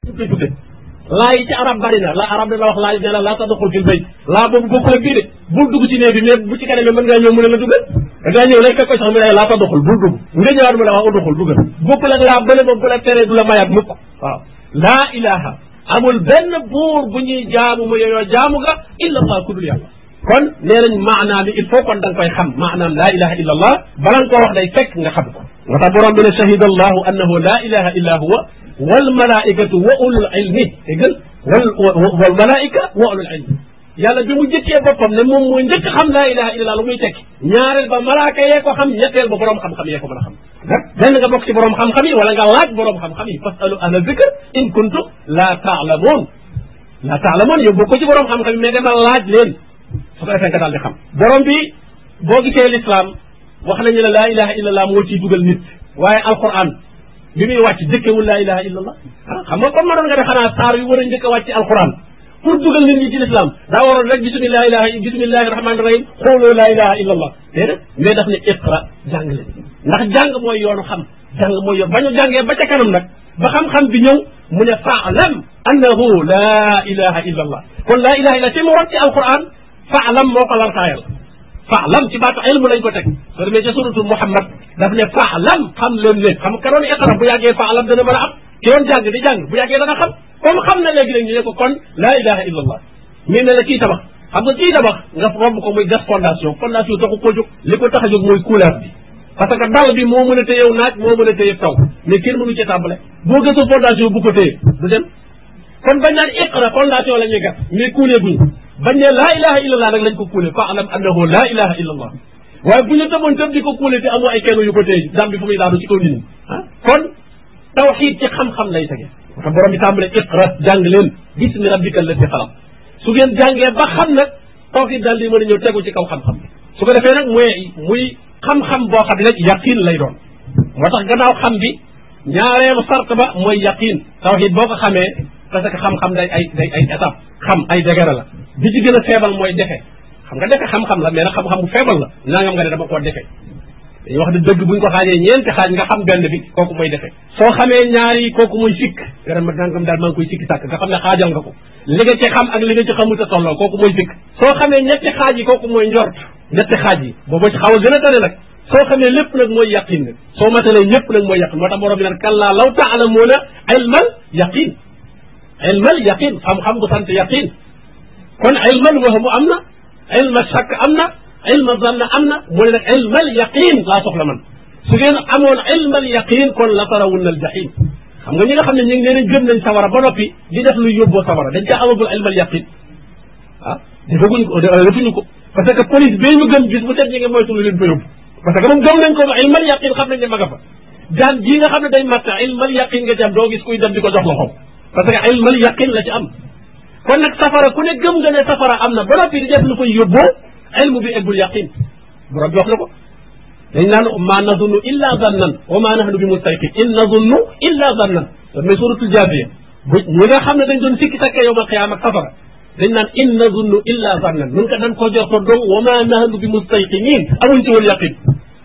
tudde tudde laa yi ci arab bari na la arab dana wax laa ne la laa tadxul fil bayt laa boobu bokkul ak bii de bul dugg ci néeg bi mais bu ci kanamee mën ngaa ñëw mu ne la duggal da ngaa ñëw rek fekk ko sax mu ne laa tadxul bul dugg nga ñëwaat mu ne wax uduxul duggal bokkul ak laa bële boobu bu la teree du la mayaat mukk waaw laa ilaha amul benn buur bu ñuy jaamu mu yooyoo jaamu ga illa allah ku dul yàlla kon nee nañ maanaam il faut kon da nga koy xam maanaam laa ilaha illa allah bala nga koo wax day fekk nga xam ko moo tax borom bi ne shahida allahu annahu laa ilaha illa huwa wal malaikatu wa ulul ilmi déggal wal wal malaika wa ulul ilmi yàlla bi mu jëkkee boppam ne moom mooy njëkk xam laa ilaha illa allah lu muy tekki ñaareel ba malaaka yee ko xam ñetteel ba borom xam-xam yee ko mën a xam benn nga bokk ci borom xam-xam yi wala nga laaj borom xam-xam yi fasalu ahla zikr in kuntum laa taalamoon laa taalamoon yow bokk ci borom xam-xam yi mais dama laaj leen su ko defee nga daal di xam borom bi boo gisee l'islam wax nañu ne laa ilaha illa allah moo ciy dugal nit waaye alquran bi muy wàcc jëkkewul laa ilaha illa allah ah xam nga kon ma doon nga ne xanaa saar yu war a njëkk a wàcc alquran pour dugal nit ñi ci l'islam daa waroon rek bismillahi ilaha bismillahi rahmani rahim xooloo laa ilaha illa allah déedéet mais daf ne iqra jàng leen ndax jàng mooy yoonu xam jàng mooy yoon ba ñu jàngee ba ca kanam nag ba xam-xam bi ñëw mu ne faalam annahu laa ilaha illa allah kon laa ilaha illa ci mu rot ci alquran faalam moo ko lartaayal faalam ci baatu ilmu lañ ko teg soo demee ca suratul muhammad daf ne faalam xam leen leen xam ka doon iqra bu yàggee faalam dana mën a am ki doon jàng di jàng bu yàggee dana xam comme xam na léegi nag ñu ne ko kon laa ilaha illa allah mii ne la kii tabax xam nga kii tabax nga romb ko muy gas fondation fondation taxu ko jóg li ko tax a jóg mooy couleur bi parce que dal bi moo mën a téyew naaj moo mën a téye taw mais kenn mënu ci tàmbale boo gëstu fondation bu ko téye du dem kon bañ naan iqra fondation la ñuy gas mais kuulee guñ bañ ne laa ilaha illa allah nag lañ ko kuule fa alam annahu laa ilaha illa allah waaye bu ñu tëboon tëb di ko kuule te amoo ay kenn yu ko téye dam bi fu muy daanu ci kaw nit ñi ah kon tawxiid ci xam-xam lay tege wata borom bi tàmbale iqra jàng leen bismi rabbika allati xalaq su ngeen jàngee ba xam nag tawxiid daal di mën a ñëw tegu ci kaw xam-xam bi su ko defee nag mooy muy xam-xam boo xam ne yaqin lay doon moo tax gannaaw xam bi ñaareelu sart ba mooy yaqin tawxiid boo ko xamee parce que xam-xam day ay day ay étape xam ay degere la bi ci gën a feebal mooy defe xam nga defe xam-xam la mais nag xam-xam bu feebal la nangam nga ne dama koo defe dañuy wax ne dëgg buñ ko xaajee ñeenti xaaj nga xam benn bi kooku mooy defe soo xamee ñaar yi kooku mooy sikk nga dem nangam daal maa ngi koy sikki sàkk nga xam ne xaajal nga ko li nga ci xam ak li nga ci xamut a tolloo kooku mooy sikk soo xamee ñetti xaaj yi kooku mooy njort ñetti xaaj yi boobu ci xaw a gën a tane nag soo xamee lépp nag mooy yaqin nag soo matalee ñëpp nag mooy yaqin moo tax borom bi naan kallaa law taalamuuna ilmal yaqin ilmal yaqin xam-xam bu sant yaqin kon ilmal wahmu am na ilma shakk am na ilma zanna am na mu ne nag ilmal yaqin laa soxla man su ngeen amoon ilmal yaqin kon la tarawunna al jahim xam nga ñi nga xam ne ñu ngi leen gëm nañ sawara ba noppi di def luy yóbboo sawara dañ ca amagul ilmal yaqin ah defaguñ ko defuñu ko parce que police bee ñu gëm gis bu set ñi nga moytu lu leen fa yóbbu parce que moom gëm nañ ko ba ilmal yaqin xam nañ ne ma nga fa jaan jii nga xam ne day matta ilmal yaqin nga ci am doo gis kuy dem di ko jox loxoom parce que ilmal yaqin la ci am kon nag safara ku ne gëm nga ne safara am na ba noppi di def lu koy yóbboo ilmu bi eggul yaqin borom bi wax na ko dañ naan ma nazunnu illa zannan wa ma nahnu bi mustayqin in nazunnu illa zannan mais suratul jaafiya bu ñi nga xam ne dañ doon sikki sakkee yowmal qiyaam ak safara dañ naan in nazunnu illa zannan nun ko dañ ko jorto dong wa ma nahnu bi mustayqinin amuñ ci woon yaqin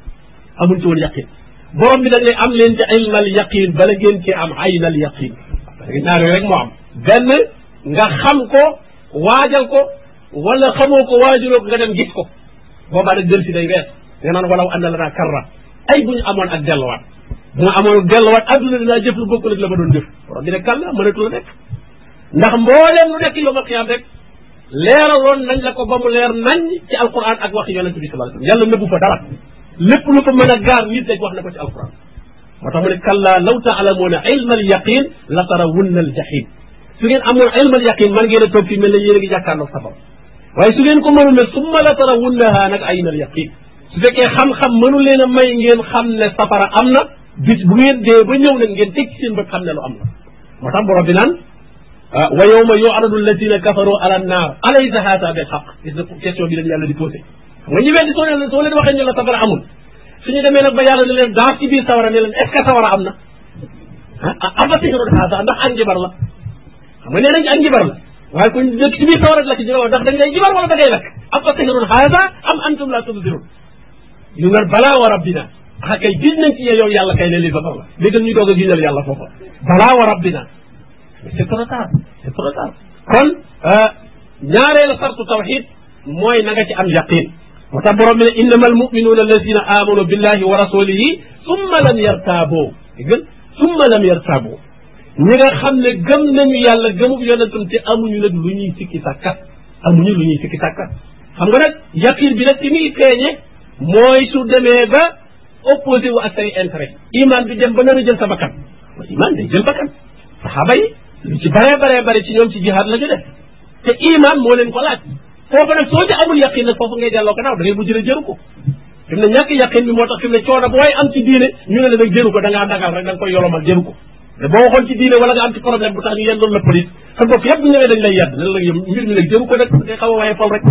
amuñ ci woon yaqin borom bi dañ ne am leen ci ilmal yaqin bala ngeen ci am aynal yaqin parce que ñaar yooyu rek moo am benn nga xam ko waajal ko wala xamoo ko waajaloo ko nga dem gis ko boobaa nag del si day wees nga naan walaw anna lanaa karra ay bu ñu amoon ak delluwaat bu ñu amoon ak delluwaat adduna dinaa jëf lu bokkul ak la ma doon jëf borom bi ne kàlla mënatu la nekk ndax mbooleem lu nekk yowmal qiyaam rek leeraloon nañ la ko ba mu leer nañ ci alquran ak wax yonent bi sallallahu alayhi wasallam yàlla nëbbu fa dara lépp lu ko mën a gaar nit rek wax na ko ci alquran moo tax mu ne kalla law taalamuuna ilma al yaqin la tarawunna al jahim su ngeen amoon ilmal yaqin man ngeen a toog fii mel ne yéen a ngi jàkkaarloog safara waaye su ngeen ko mënul ne summa la tarawunnaha nag aynal yaqin su fekkee xam-xam mënu leen a may ngeen xam ne safara am na bis bu ngeen dee ba ñëw nag ngeen teg ci seen bët xam ne lu am na moo tax borom bi naan wa yawma yu'radu alladina kafaru ala annaar alaysa haada bil haqq gis na question bi leen yàlla di posé xam nga ñu weddi soo leen soo leen waxee ñu la safara amul suñu demee nag ba yàlla ne leen daaf ci biir sawara ne leen est ce que sawara am na ah afa sihrun haada ndax ak njibar la xam nga nee nañ ak njibar la waaye ku dëkk ci biir sawara la ci jël ndax dañ lay njibar wala da ngay lakk afa sihrun haada am antum la tubsirun ñu naan balaa wa rabbina ah kay gis nañ ci yow yàlla kay ne lii safara la léegi ñu doog a gisal yàlla foofa balaa wa rabbina c'est trop tard c'est trop tard kon ñaareelu sartu tawxid mooy na nga ci am yaqin moo tax borom bi ne innama almuminuuna alladina amanu billahi wa rasulihi summa lam yartaaboo gën summa lam yartaaboo ñi nga xam ne gëm nañu yàlla gëmub yonentam te amuñu nag lu ñuy sikki sàkka amuñu lu ñuy sikki sàkka xam nga nag yaqin bi nag ci muy feeñe mooy su demee ba opposé wu ak say intérêt iman bi dem ba nar a jël sa bakkan iman day jël bakkan saxaaba yi lu ci baree baree bare ci ñoom ci jihaad la ñu def te iman moo leen ko laaj foofu nag soo ci amul yaqin nag foofu ngay delloo ko naaw da ngay mujj ne jëru ko fi mu ne ñàkk yaqin bi moo tax fi mu ne coono booy am ci diine ñu ne la nag jëru ko da ngaa dagal rek da nga koy yolomal jëru ko te boo waxoon ci diine wala nga am ci problème bu tax ñu yendoon la police sa bopp yëpp bu ñëwee dañ lay yedd ne la yow mbir mi nag jëru ko nag ngay xaw a waye fal rek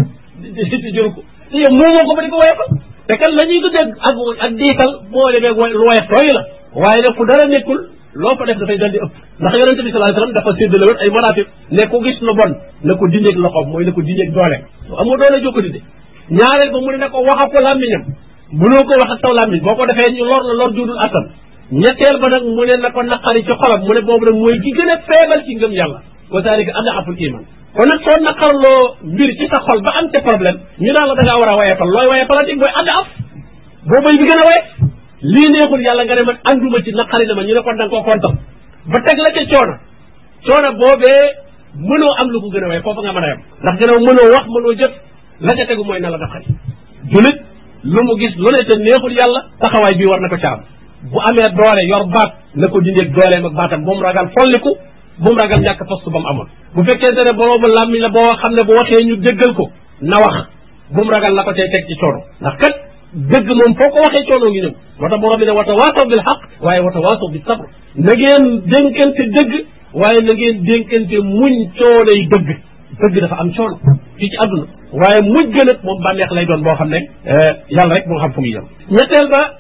ci jëru ko te yow moomoo ko ba di ko waye fal te kan la ñuy tuddee ak ak diital boo demee lu waye tooy la waaye nag fu dara nekkul loo fa def dafay dal di ëpp ndax yonente bi sallallahu alayhi wasallam dafa séddale woon ay maratib ne ku gis lu bon na ko dindeeg loxoom mooy na ko dindeeg doole amoo doole jokko dinde ñaareel ba mu ne ne ko wax ak ko làmmiñam mënoo ko wax ak taw làmmiñ boo ko defee ñu lor la lor juudul attan ñetteel ba nag mu ne na ko naqari ci xolam mu ne boobu nag mooy ki gën a feebal ci ngëm yàlla wa zalika adaful iman kon nag soo naqarloo mbir ci sa xol ba am te problème ñu naan la da ngaa war a wayefal looy wayefalati mooy adaf boobay bi gën a wayef lii neexul yàlla nga ne man anduma ci naqari na ma ñu ne kon da nga koo kontam ba teg la ca coono coono boobee mënoo am lu ko gën a way foofu nga mën a yem ndax gën a mënoo wax mënoo jëf la ca tegu mooy na la naqari julit lu mu gis lu ne te neexul yàlla taxawaay bii war na ko caam bu amee doole yor baat na ko dindeeg dooleem ak baatam bu mu ragal folliku bu mu ragal ñàkk poste ba mu amoon bu fekkente ne boroomu làmmiñ la boo xam ne bu waxee ñu déggal ko na wax bu mu ragal la ko tey teg ci coono ndax kat dëgg moom foo ko waxee coono ngi ñëw moo tax borom bi ne wata waasaw bil xaq waaye wata waasaw bi sabr na ngeen dénkante dëgg waaye na ngeen dénkante muñ coonay dëgg dëgg dafa am coono fii ci àdduna waaye muñ gën ak moom bànneex lay doon boo xam ne yàlla rek moo xam fu muy yem ñetteel ba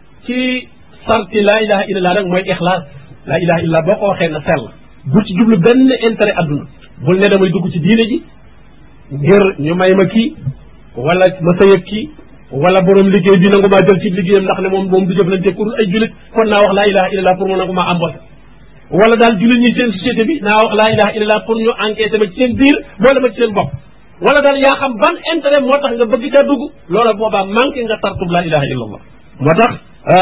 ci sarti laa ilaha illallah rek mooy ixlaas laa ilaha illallah boo ko waxee na sell bu ci jublu benn intérêt àdduna bul ne damay dugg ci diine ji ngir ñu may ma kii wala ma sëyëg kii wala borom liggéey bi nangu maa jël ci liggéeyam ndax ne moom moom du jëflante ku dul ay julit kon naa wax laa ilaha illallah pour mu nangu maa embauché wala daal julit ñi seen société bi naa wax laa ilaha illallah pour ñu enquêté ma ci seen biir boole ma ci seen bopp wala daal yaa xam ban intérêt moo tax nga bëgg caa dugg loola boobaa manqué nga tartub laa ilaha illallah moo tax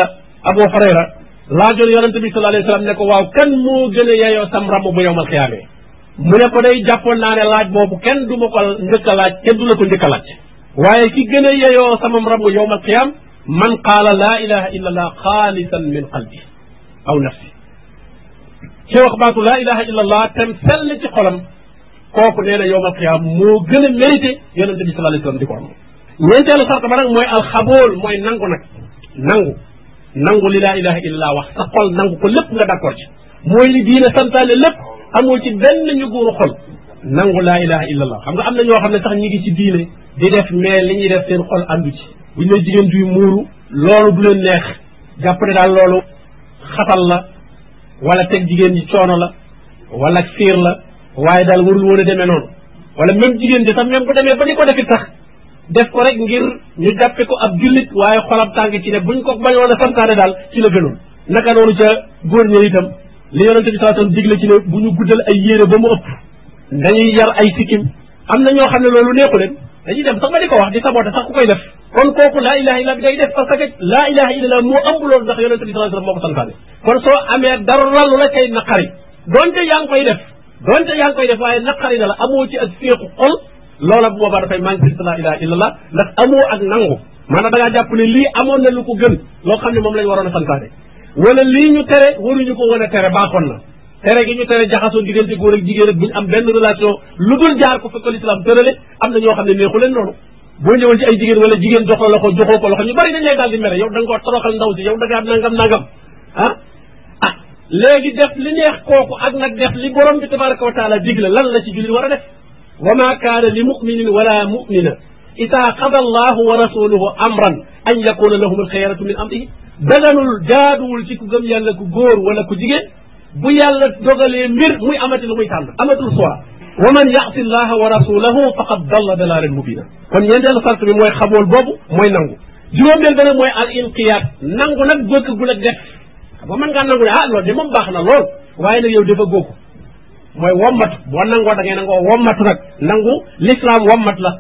Abu Hurayra laajoon yonente bi sallallahu alayhi wasallam ne ko waaw kan moo gën a yeyoo sam ramm bu yowmal xiyaamee mu ne ko day jàppoon naa ne laaj boobu kenn du ma ko njëkk a laaj kenn du la ko njëkk a laaj waaye ki gën a yeyoo samam ramm yowmal xiyaam man qaala laa ilaha illa allah xaalisan min qalbi aw nafsi ci wax baatu laa ilaha illa allah tem sell ci xolam kooku nee na yowmal xiyaam moo gën a mérité yonente bi sallallahu alayhi wasallam di ko am ñeenteelu sart ba nag mooy alxabool mooy nangu nag nangu nangu li laa ilaha illallah wax sa xol nangu ko lépp nga d'accord ci mooy li diine santaane lépp amoo ci benn ñu guuru xol nangu laa ilaha illallah xam nga am na ñoo xam ne sax ñi ngi ci diine di def mais li ñuy def seen xol àndu ci bu ñu ne jigéen juy muuru loolu du leen neex jàpp ne daal loolu xatal la wala teg jigéen ji coono la wala fiir la waaye daal warul woon a demee noonu wala même jigéen ji sax même bu demee ba di ko defit sax def ko rek ngir ñu jàppe ko ab jullit waaye xolam tàng ci ne buñ ko bañoon a santaane daal ci la gënoon naka noonu ca góor ñi itam li yonente bi sallallahu alayhi wasallam digle ci ne bu ñu guddal ay yére ba mu ëpp dañuy yar ay sikkim am na ñoo xam ne loolu neexu leen dañuy dem sax ba di ko wax di saboté sax ku koy def kon kooku laa ilaha illa bi day def parce que laa ilaha illallah moo ëmb loolu ndax yonente bi sallallahu alayhi wasallam moo ko santaane kon soo amee dara lu la cay naqari donte yaa ngi koy def donte yaa ngi koy def waaye naqari na la amoo ci ak féexu xol loola bu boobaa dafay manqué ci laa ilaha illallah ndax amoo ak nangu maanaam da ngaa jàpp ne lii amoon na lu ko gën loo xam ne moom lañ waroon a santaane wala lii ñu tere waruñu ko wan a tere baaxoon na tere gi ñu tere jaxasoo diggante góor ak jigéen ak buñu am benn relation lu dul jaar ko fekkal islam tërale am na ñoo xam ne neexu leen noonu boo ñëwoon ci ay jigéen wala jigéen jox la loxo joxoo ko loxo ñu bari dañ lay daal di mere yow da nga koo toroxal ndaw si yow da ngaa nangam nangam ah ah léegi def li neex kooku ak nag def li borom bi tabaraka wa taala digle lan la ci jullit war a def wa ma kaana li muminin wala mumina ida qada allahu wa rasuluhu amran an yakuna lahum alxiyaratu min amrihi daganul jaaduwul ci ku gëm yàlla ku góor wala ku jigéen bu yàlla dogalee mbir muy amati lu muy tànn amatul choix wa man yaasi llaha wa rasulahu faqad dalla dalaalan mubina kon ñeenteelu sart bi mooy xamool boobu mooy nangu juróomeel ba nag mooy al inqiyaat nangu nag bëgg gu la def xam nga mën ngaa nangu ne ah loolu de moom baax na lool waaye nag yow dafa góoku mooy wommat boo nangoo da ngay nangoo wommat nag nangu l'islam wommat la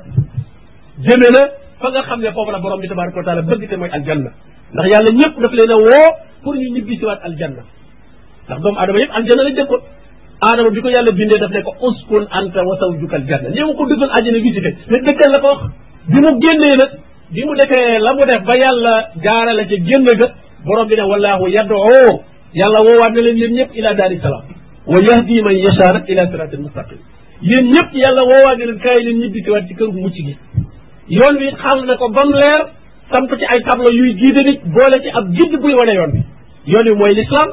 jëme na fa nga xam ne foofu la borom bi tabaraka wa taala bëgg te mooy aljanna ndax yàlla ñëpp daf leen a woo pour ñu ñibbi si waat aljanna ndax doomu aadama yëpp aljanna la jëkkoon aadama bi ko yàlla bindee daf ne ko uskun anta wa zawjuka aljanna ñëw ko duggal àjjana visité mais dëkkal la ko wax bi mu génnee nag bi mu defee la mu def ba yàlla jaarale ca génn ga borom bi ne wallahu yad'u yàlla woowaat na leen yéen ñëpp ila daari salaam wa yahdi man yasha nag ila siratin mustaqim yéen ñëpp yàlla woowaat na leen kaay leen ñibbi si waat ci kër gu mucc gi yoon wi xam na ko ba mu leer samp ci ay tableau yuy guide nit boole ci ab guide buy wane yoon bi yoon wi mooy l'islam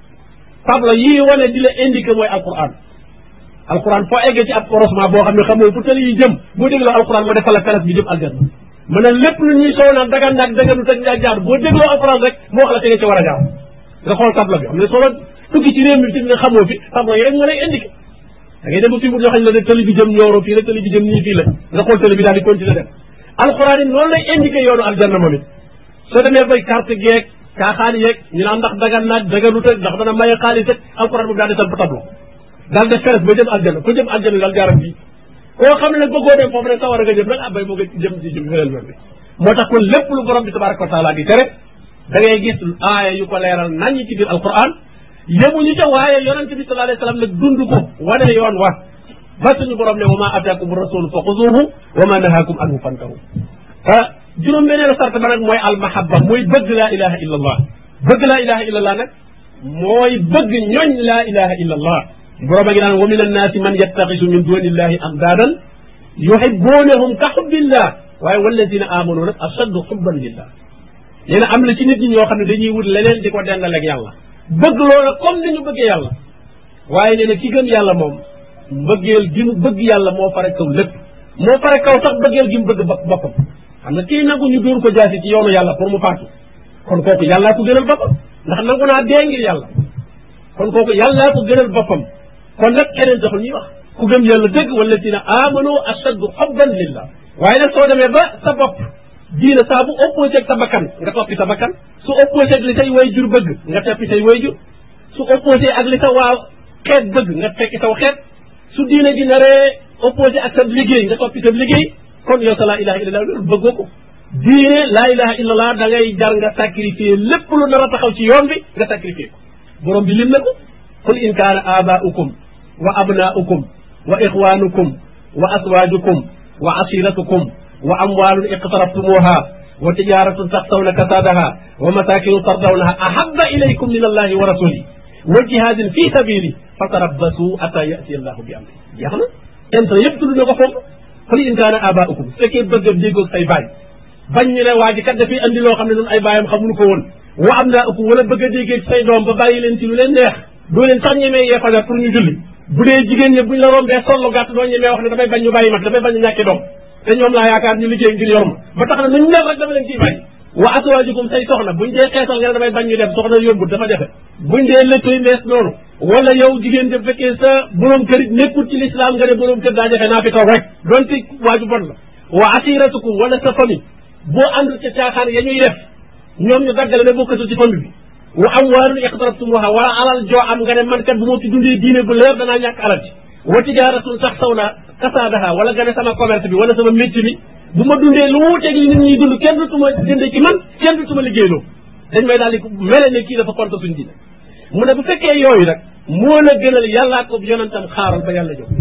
tableau yii wane di la indiqué mooy alquran alquran foo eggee ci ab croisement boo xam ne xamoo fu tali yi jëm boo dégloo alquran ma defal la feres bi jëm aljanna mu ne lépp lu ñuy soo naan dagan naag daganu teg ngaa jaar boo dégloo alquran rek moo wax la te nga ci war a jaar nga xool tableau bi xam ne soo tukki ci réew mi fi nga xamoo fi tableau yi rek nga lay indiqué da ngay dem ba fi mu joxañ la ne tali bi jëm ñooro fii la tali bi jëm nii fii la nga xool tali bi daal di continuer dem alquran yi noonu lay indiqué yoonu aljanna moom it soo demee bay carte geeg caaxaan yeeg ñu naan ndax dagan naag daganu teg ndax dana maye xaalis ak alquran boobu daal di samp tableau daal def feres ba jëm aljanna ku jëm aljanna daal jaaram fii koo xam ne nag bëggoo dem foofu rek sawar a nga jëm nag ah bay moo nga jëm si jëm feneen loolu moo tax kon lépp lu borom bi tabaraka wa taala di tere da ngay gis aaya yu ko leeral nañ ci biir alquran yemuñu ca waaye yonente bi sallallahu alayhi wasallam nag dund ko wane yoon wa ba suñu borom ne wa ma ataakum rasulu fa xuzuhu wa ma nahaakum anhu fantahu ah juróom beneen sart ba nag mooy almahabba mooy bëgg laa ilaha illa allah bëgg laa ilaha illa allah nag mooy bëgg ñooñ laa ilaha illa allah borom a ngi naan wa min annaasi man yattaxisu min duni illahi amdaadan yuhibbunahum ka xubbillah waaye walladina amanu nag ashaddu xubban lillah nee na am na ci nit ñi ñoo xam ne dañuy wut leneen di ko dendaleeg yàlla bëgg loola comme ni ñu bëggee yàlla waaye nee na ki gëm yàlla moom mbëggeel gi mu bëgg yàlla moo fare kaw lépp moo fare kaw sax bëggeel gi mu bëgg boppam xam nga kii nangu ñu dóor ko jaasi ci yoonu yàlla pour mu faatu kon kooku yàllaa ko gënal boppam ndax nangu naa dee ngir yàlla kon kooku yàllaa ko gënal boppam kon nag keneen taxul ñuy wax ku gëm yàlla dëgg wala dina amanu ashaddu xubban lillah waaye nag soo demee ba sa bopp diina saa bu opposé ak sa bakkan nga toppi sa bakkan su opposé ak li say way jur bëgg nga toppi say way jur su opposé ak li sa waa xeet bëgg nga tekki saw xeet su diina ji naree opposé ak sa liggéey nga toppi sa liggéey kon yow sa laa ilaha illallah loolu bëggoo ko diine laa ilaha illallah da ngay jar nga sacrifier lépp lu nar a taxaw ci yoon bi nga sacrifier ko borom bi lim na ko qul in kaana abaaukum wa abnaaukum wa ixwanukum wa aswaajukum wa asiratukum wa amwaalun iqtaraftumuha wa tijaratun taxsawna kasaadaha wa masakinu tardawnaha ahabba ilaykum min allahi wa rasuli wa jihadin fi sabili fatarabbasu ata yati allahu bi amri jeex na intre yëpp tudd na ko foofu qul in kaana abaaukum su fekkee bëgg a déggoog say baay bañ ñu ne waa ji kat dafay andi loo xam ne noonu ay baayam xamuñu ko woon wa am naa ëpp wala bëgg a déggee say doom ba bàyyi leen ci lu leen neex doo leen sax ñemee yee fajar pour ñu julli bu dee jigéen ñi buñ la rombee sollu gàtt doo ñemee wax ne damay bañ ñu bàyyi mag damay bañ ñu ñàkki doom te ñoom laa yaakaar ñu liggéey ngir yor ma ba tax na nuñ mel rek dama leen ciy bàyyi wa aswaajukum say soxna buñ dee xeesal nga ne damay bañ ñu dem soxna yombut dafa jafe buñ dee léttoy mees noonu wala yow jigéen de fekkee sa borom kër nekkul ci l'islam nga ne borom kër daa jafe naa fi toog rek donte waaju bon la wa asiratukum wala sa famille boo àndul ca caaxaan ya ñuy def ñoom ñu daggale ne bokkatul ci famille bi wa amwaalun iqtarabtumuha wala alal joo am nga ne man kat bu ma ci dundee diine bu leer danaa ñàkk alal ci wa tijaaratun sax saw na kasaadaha wala nga ne sama commerce bi wala sama métier bi bu ma dundee lu wuuteeg li nit ñuy dund kenn du tuma jënde ci man kenn du tuma liggéeyloo dañ may daal di mele ne kii dafa konta suñ diine mu ne bu fekkee yooyu nag moo la gënal yàllaa ko yonentam xaaral ba yàlla jóg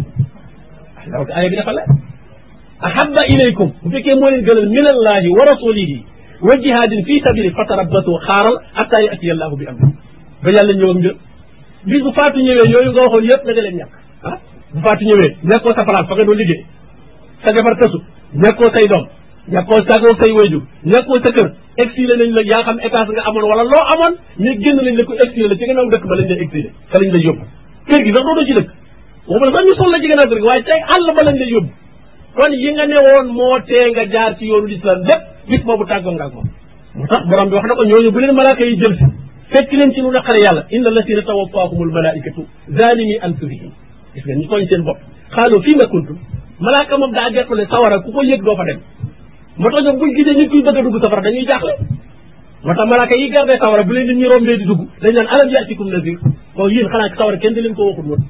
donc aaya bi dafa leer ahabba ilaykum bu fekkee moo leen gënal min allahi wa rasulihi wa jihadin fi sabili fatarabbasu xaaral atta yati allahu bi amri ba yàlla ñëw ak mbir bis bu faatu ñëwee yooyu nga waxoon yëpp da nga leen ñàkk ah bu faatu ñëwee nekkoo sa place fa nga doon liggéey sa jabar tësu nekkoo say doom nekkoo sagoo say wayjur nekkoo sa kër exilé nañ la yaa xam étage nga amoon wala loo amoon mais génn nañ la ko exilé la ci gannaaw dëkk ba lañ lay exilé fa lañ lay yóbbu kër gi sax dootoo ci dëkk waxuma la sax ñu sol la ci gannaaw kër gi waaye tey àll ba lañ lay yóbbu kon yi nga ne woon moo tee nga jaar ci yoonu lislam lépp bis boobu tàggoo nga ak moom moo tax borom bi wax na ko ñooñu bu leen malaaka yi jël si fekk leen ci lu naqare yàlla inna alladina tawaffahumul malaikatu zalimi anfusihim gis nga ñu tooñ seen bopp xaaloo fii nga kuntum malaaka moom daa gertu ne sawara ku ko yëg doo fa dem moo tax ñoom buñ gisee nit kuy bëgg a dugg safara dañuy jaaxle moo tax malaaka yi gardé sawara bu leen nit ñi rombee di dugg dañ naan alam yaatikum nazir bon yéen xanaa ci sawara kenn di leen ko waxul woon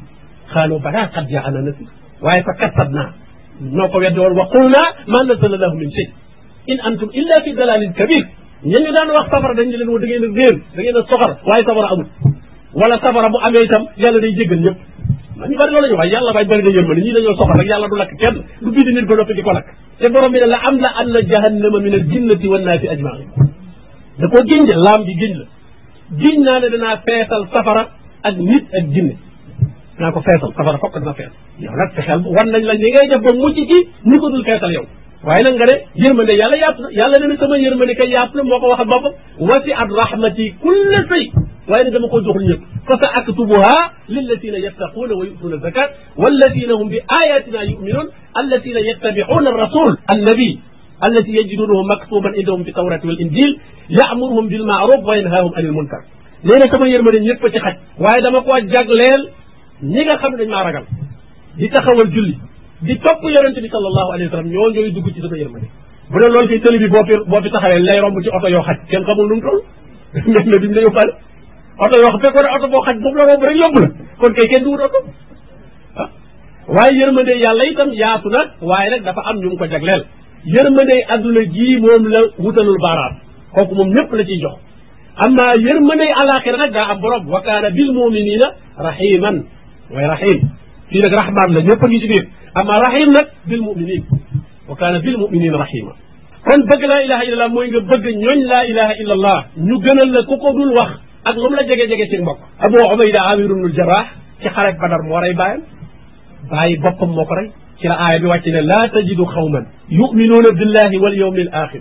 xaalu balaa qad jaana nasir waaye fa kasabnaa noo ko weddi woon wa qulnaa ma nazala lahu min shay in antum illa fi dalalin kabir ña ñu daan wax safara dañ leen wax da ngeen a réer da ngeen a soxar waaye safara amul wala safara bu amee itam yàlla day jéggal ñëpp man ñu bari loolu la ñu wax yàlla bay bëri na yërmande ñii dañoo soxal rek yàlla du lakk kenn du bind nit ba noppi di ko lakk te borom bi ne la am la an na jahannama min al jinnati wan naasi ajmain da koo giñ de laam bi giñ la giñ naa ne danaa feesal safara ak nit ak jinne danaa ko feesal safara fokk dana fees yow nag fexeel wan nañ la ñi ngay def ba mucc ci ni ko dul feesal yow waaye nag nga ne yërmande yàlla yaatu na yàlla ne ne sama yërmande kay yaatu na moo ko waxal boppam wasi at rahmati kulle sëy waaye ne dama ko joxul ñëpp fa sa aktubuha lillatina yattaquuna wa yutuuna zakat wallatina hum bi ayatina yuminuun allatina yattabicuuna arrasul annabi allati yajidunahu maktuban indahum fi tawrati wal injil yaamuruhum bil maaruf wa yanhaahum anil munkar nee na sama yërmande ñëpp a ci xaj waaye dama koo jagleel ñi nga xam ne dañ maa ragal di taxawal julli di topp yonente bi sallallahu alayhi wa sallam ñoo ñooy dugg ci sama yërmande bu dee loolu fii télé bi boo fi boo fi taxawee lay romb ci oto yoo xaj kenn xamul nu mu toll mais mais duñ la yóbbaale oto yoo xam fekkoon ne oto boo xaj boobu la romb rek yóbbu la kon kay kenn du wut oto ah waaye yërmande yàlla itam yaatu na waaye nag dafa am ñu mu ko jagleel yërmande adduna jii moom la wutalul baaraam kooku moom ñëpp la ciy jox amma yërmande alaxira nag daa am borom wa kaana bil muminina rahiman mooy rahim fii nag rahman la ñëpp a ngi ci biir amma rahim nag bil muminin wa kaana bil muminina rahima kon bëgg laa ilaha illallah mooy nga bëgg ñooñ laa ilaha illallah ñu gënal la ku ko dul wax ak lu mu la jege-jege ci mbokk abu ubayda amir ibnul jarah ci xarek badar moo rey bàyyam bàyyi boppam moo ko rey ci la aaya bi wàcc ne laa tajidu xawman yuminuuna billahi wal yawmi al axir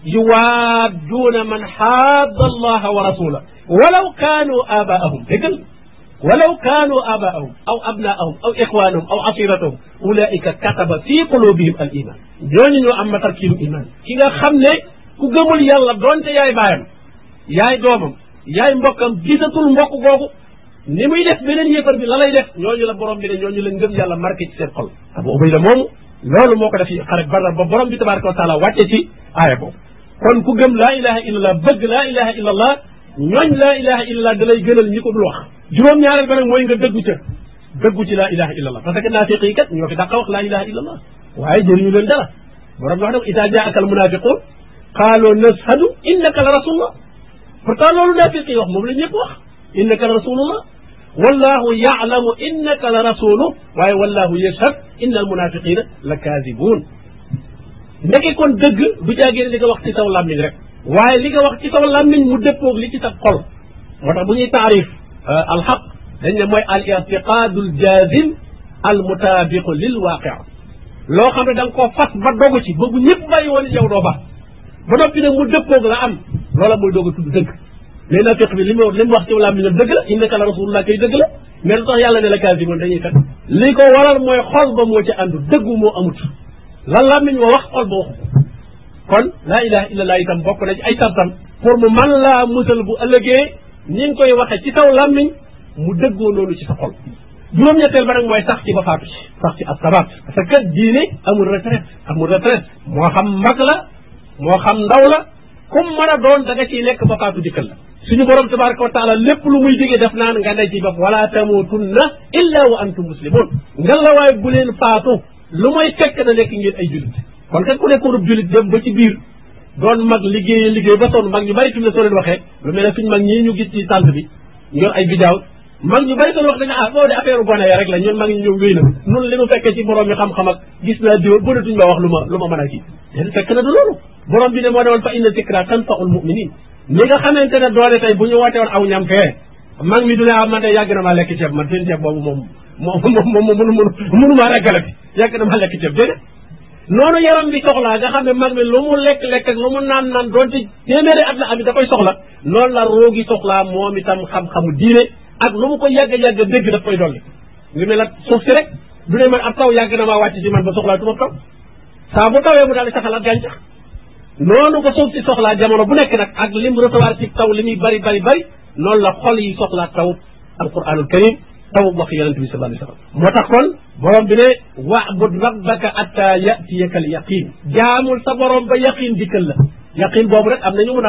yuwaadduuna man xaadda allaha wa rasula walaw kaanu abaahum déggal walaw kaanu abaahum aw abnaahum aw ixwaanahum aw asiratahum ulaika kataba fi qulubihim al iman ñooñu ñoo am matarkiinu iman ki nga xam ne ku gëmul yàlla doonte yaay baayam yaay doomam yaay mbokkam gisatul mbokk googu ni muy def beneen yéefar bi la lay def ñooñu la borom bi ne ñooñu la ngëm yàlla marqué ci seen xol abu ubayda moomu loolu moo ko def xaret badar ba borom bi tabaraka wa taala wàcce ci aaya boobu kon ku gëm laa ilaha illallah bëgg laa ilaha illallah ñooñ laa ilaha illallah da lay gënal ñi ko dul wax juróom-ñaareel ba nag mooy nga dëggu ca dëggu ci laa ilaha illallah parce que naafiq yi kat ñoo fi dàqa wax laa ilaha illallah waaye jëriñu leen dara borom bi wax nag ida jaaka al munafiqun qaaloo nashhadu innaka la rasulullah pourtant loolu naafiq yi wax moom la ñëpp wax innaka la rasulullah wallahu yaalamu innaka la rasulu waaye wallahu yashhad inna al munafiqina la kaadibuun ndeke kon dëgg du jaagee li nga wax ci saw làmmiñ rek waaye li nga wax ci saw làmmiñ mu dëppoog li ci sa xol moo tax bu ñuy taarif alxaq dañ ne mooy al irtiqaadu al jaazim al mutaabiqu lil waaqia loo xam ne da nga koo fas ba dogu ci ba bu ñëpp bàyyi woon yow doo ba ba noppi nag mu dëppoog la am loola mooy doog a tudd dëgg mais nafiq bi li mu li mu wax ci làmmiñam dëgg la innaka la rasulullah kay dëgg la mais lu tax yàlla ne la kaasiboon dañuy fen li ko waral mooy xol ba moo ci àndu dëggu moo amut lan làmmiñ wa wax xol ba waxu kon laa ilaha illallah itam bokk na ci ay sartam pour mu man laa musal bu ëllëgee ni nga koy waxee ci saw làmmiñ mu dëggoo loolu ci sa xol juróom-ñetteel ba nag mooy sax ci ba faatu ci sax ci asabaat parce que diine amul retraite amul retraite moo xam mag la moo xam ndaw la comme mën a doon da nga ciy lekk ba faatu dikkal la suñu borom tabaraka wa taala lépp lu muy digee def naan nga ne ci bopp wala tamutunna illa wa antum muslimun nga la waaye bu leen faatu lu mooy fekk na nekk ngeen ay jullit kon kat ku nekkoonub jullit dem ba ci biir doon mag liggéey liggéey ba sonn mag ñu bari fi mu ne soo leen waxee lu mel ne suñ mag ñii ñu gis ci tànt bi ñor ay bidaaw mag ñu bari soo wax dañu ah boo de affaire gone ya rek la ñun mag ñu ñëw wéy na nun li nu fekkee ci borom yi xam-xam ak gis naa diw bënatuñ ma wax lu ma lu ma mën a kii den fekk na du loolu borom bi ne moo ne woon fa inna zikra tanfaul muminin ñi nga xamante ne doole tey bu ñu woote woon aw ñam fee mag mi du ne ah man de yàgg na maa lekk ceeb man seen ceeb boobu moom moom moom moom mënu mënu mënu maa reggalati yàgg na maa lekk ceeb déedéet noonu yaram bi soxlaa nga xam ne mag mi lu mu lekk-lekk ak lu mu naan naan doonte téeméeri at la am da koy soxla noonu la roogi soxlaa moom itam xam-xamu diine ak lu mu ko yàgg-yàgg dégg daf koy dolli ngi mel la suuf si rek du ne man ab taw yàgg na maa wàcc ci man ba soxlaa tuma taw saa bu tawee mu daal di saxalaat gàncax noonu ko suuf si soxlaa jamono bu nekk nag ak lim recevoir ci taw li muy bari bari bari noonu la xol yi soxlaa taw alquranul karim taw wax yonent bi sallallahu alayhi wa sallam moo tax kon borom bi ne wa'bud rabbaka atta yatiyaka al yaqin jaamul sa borom ba yaqin dikkal la yaqin boobu rek am na ñu mun a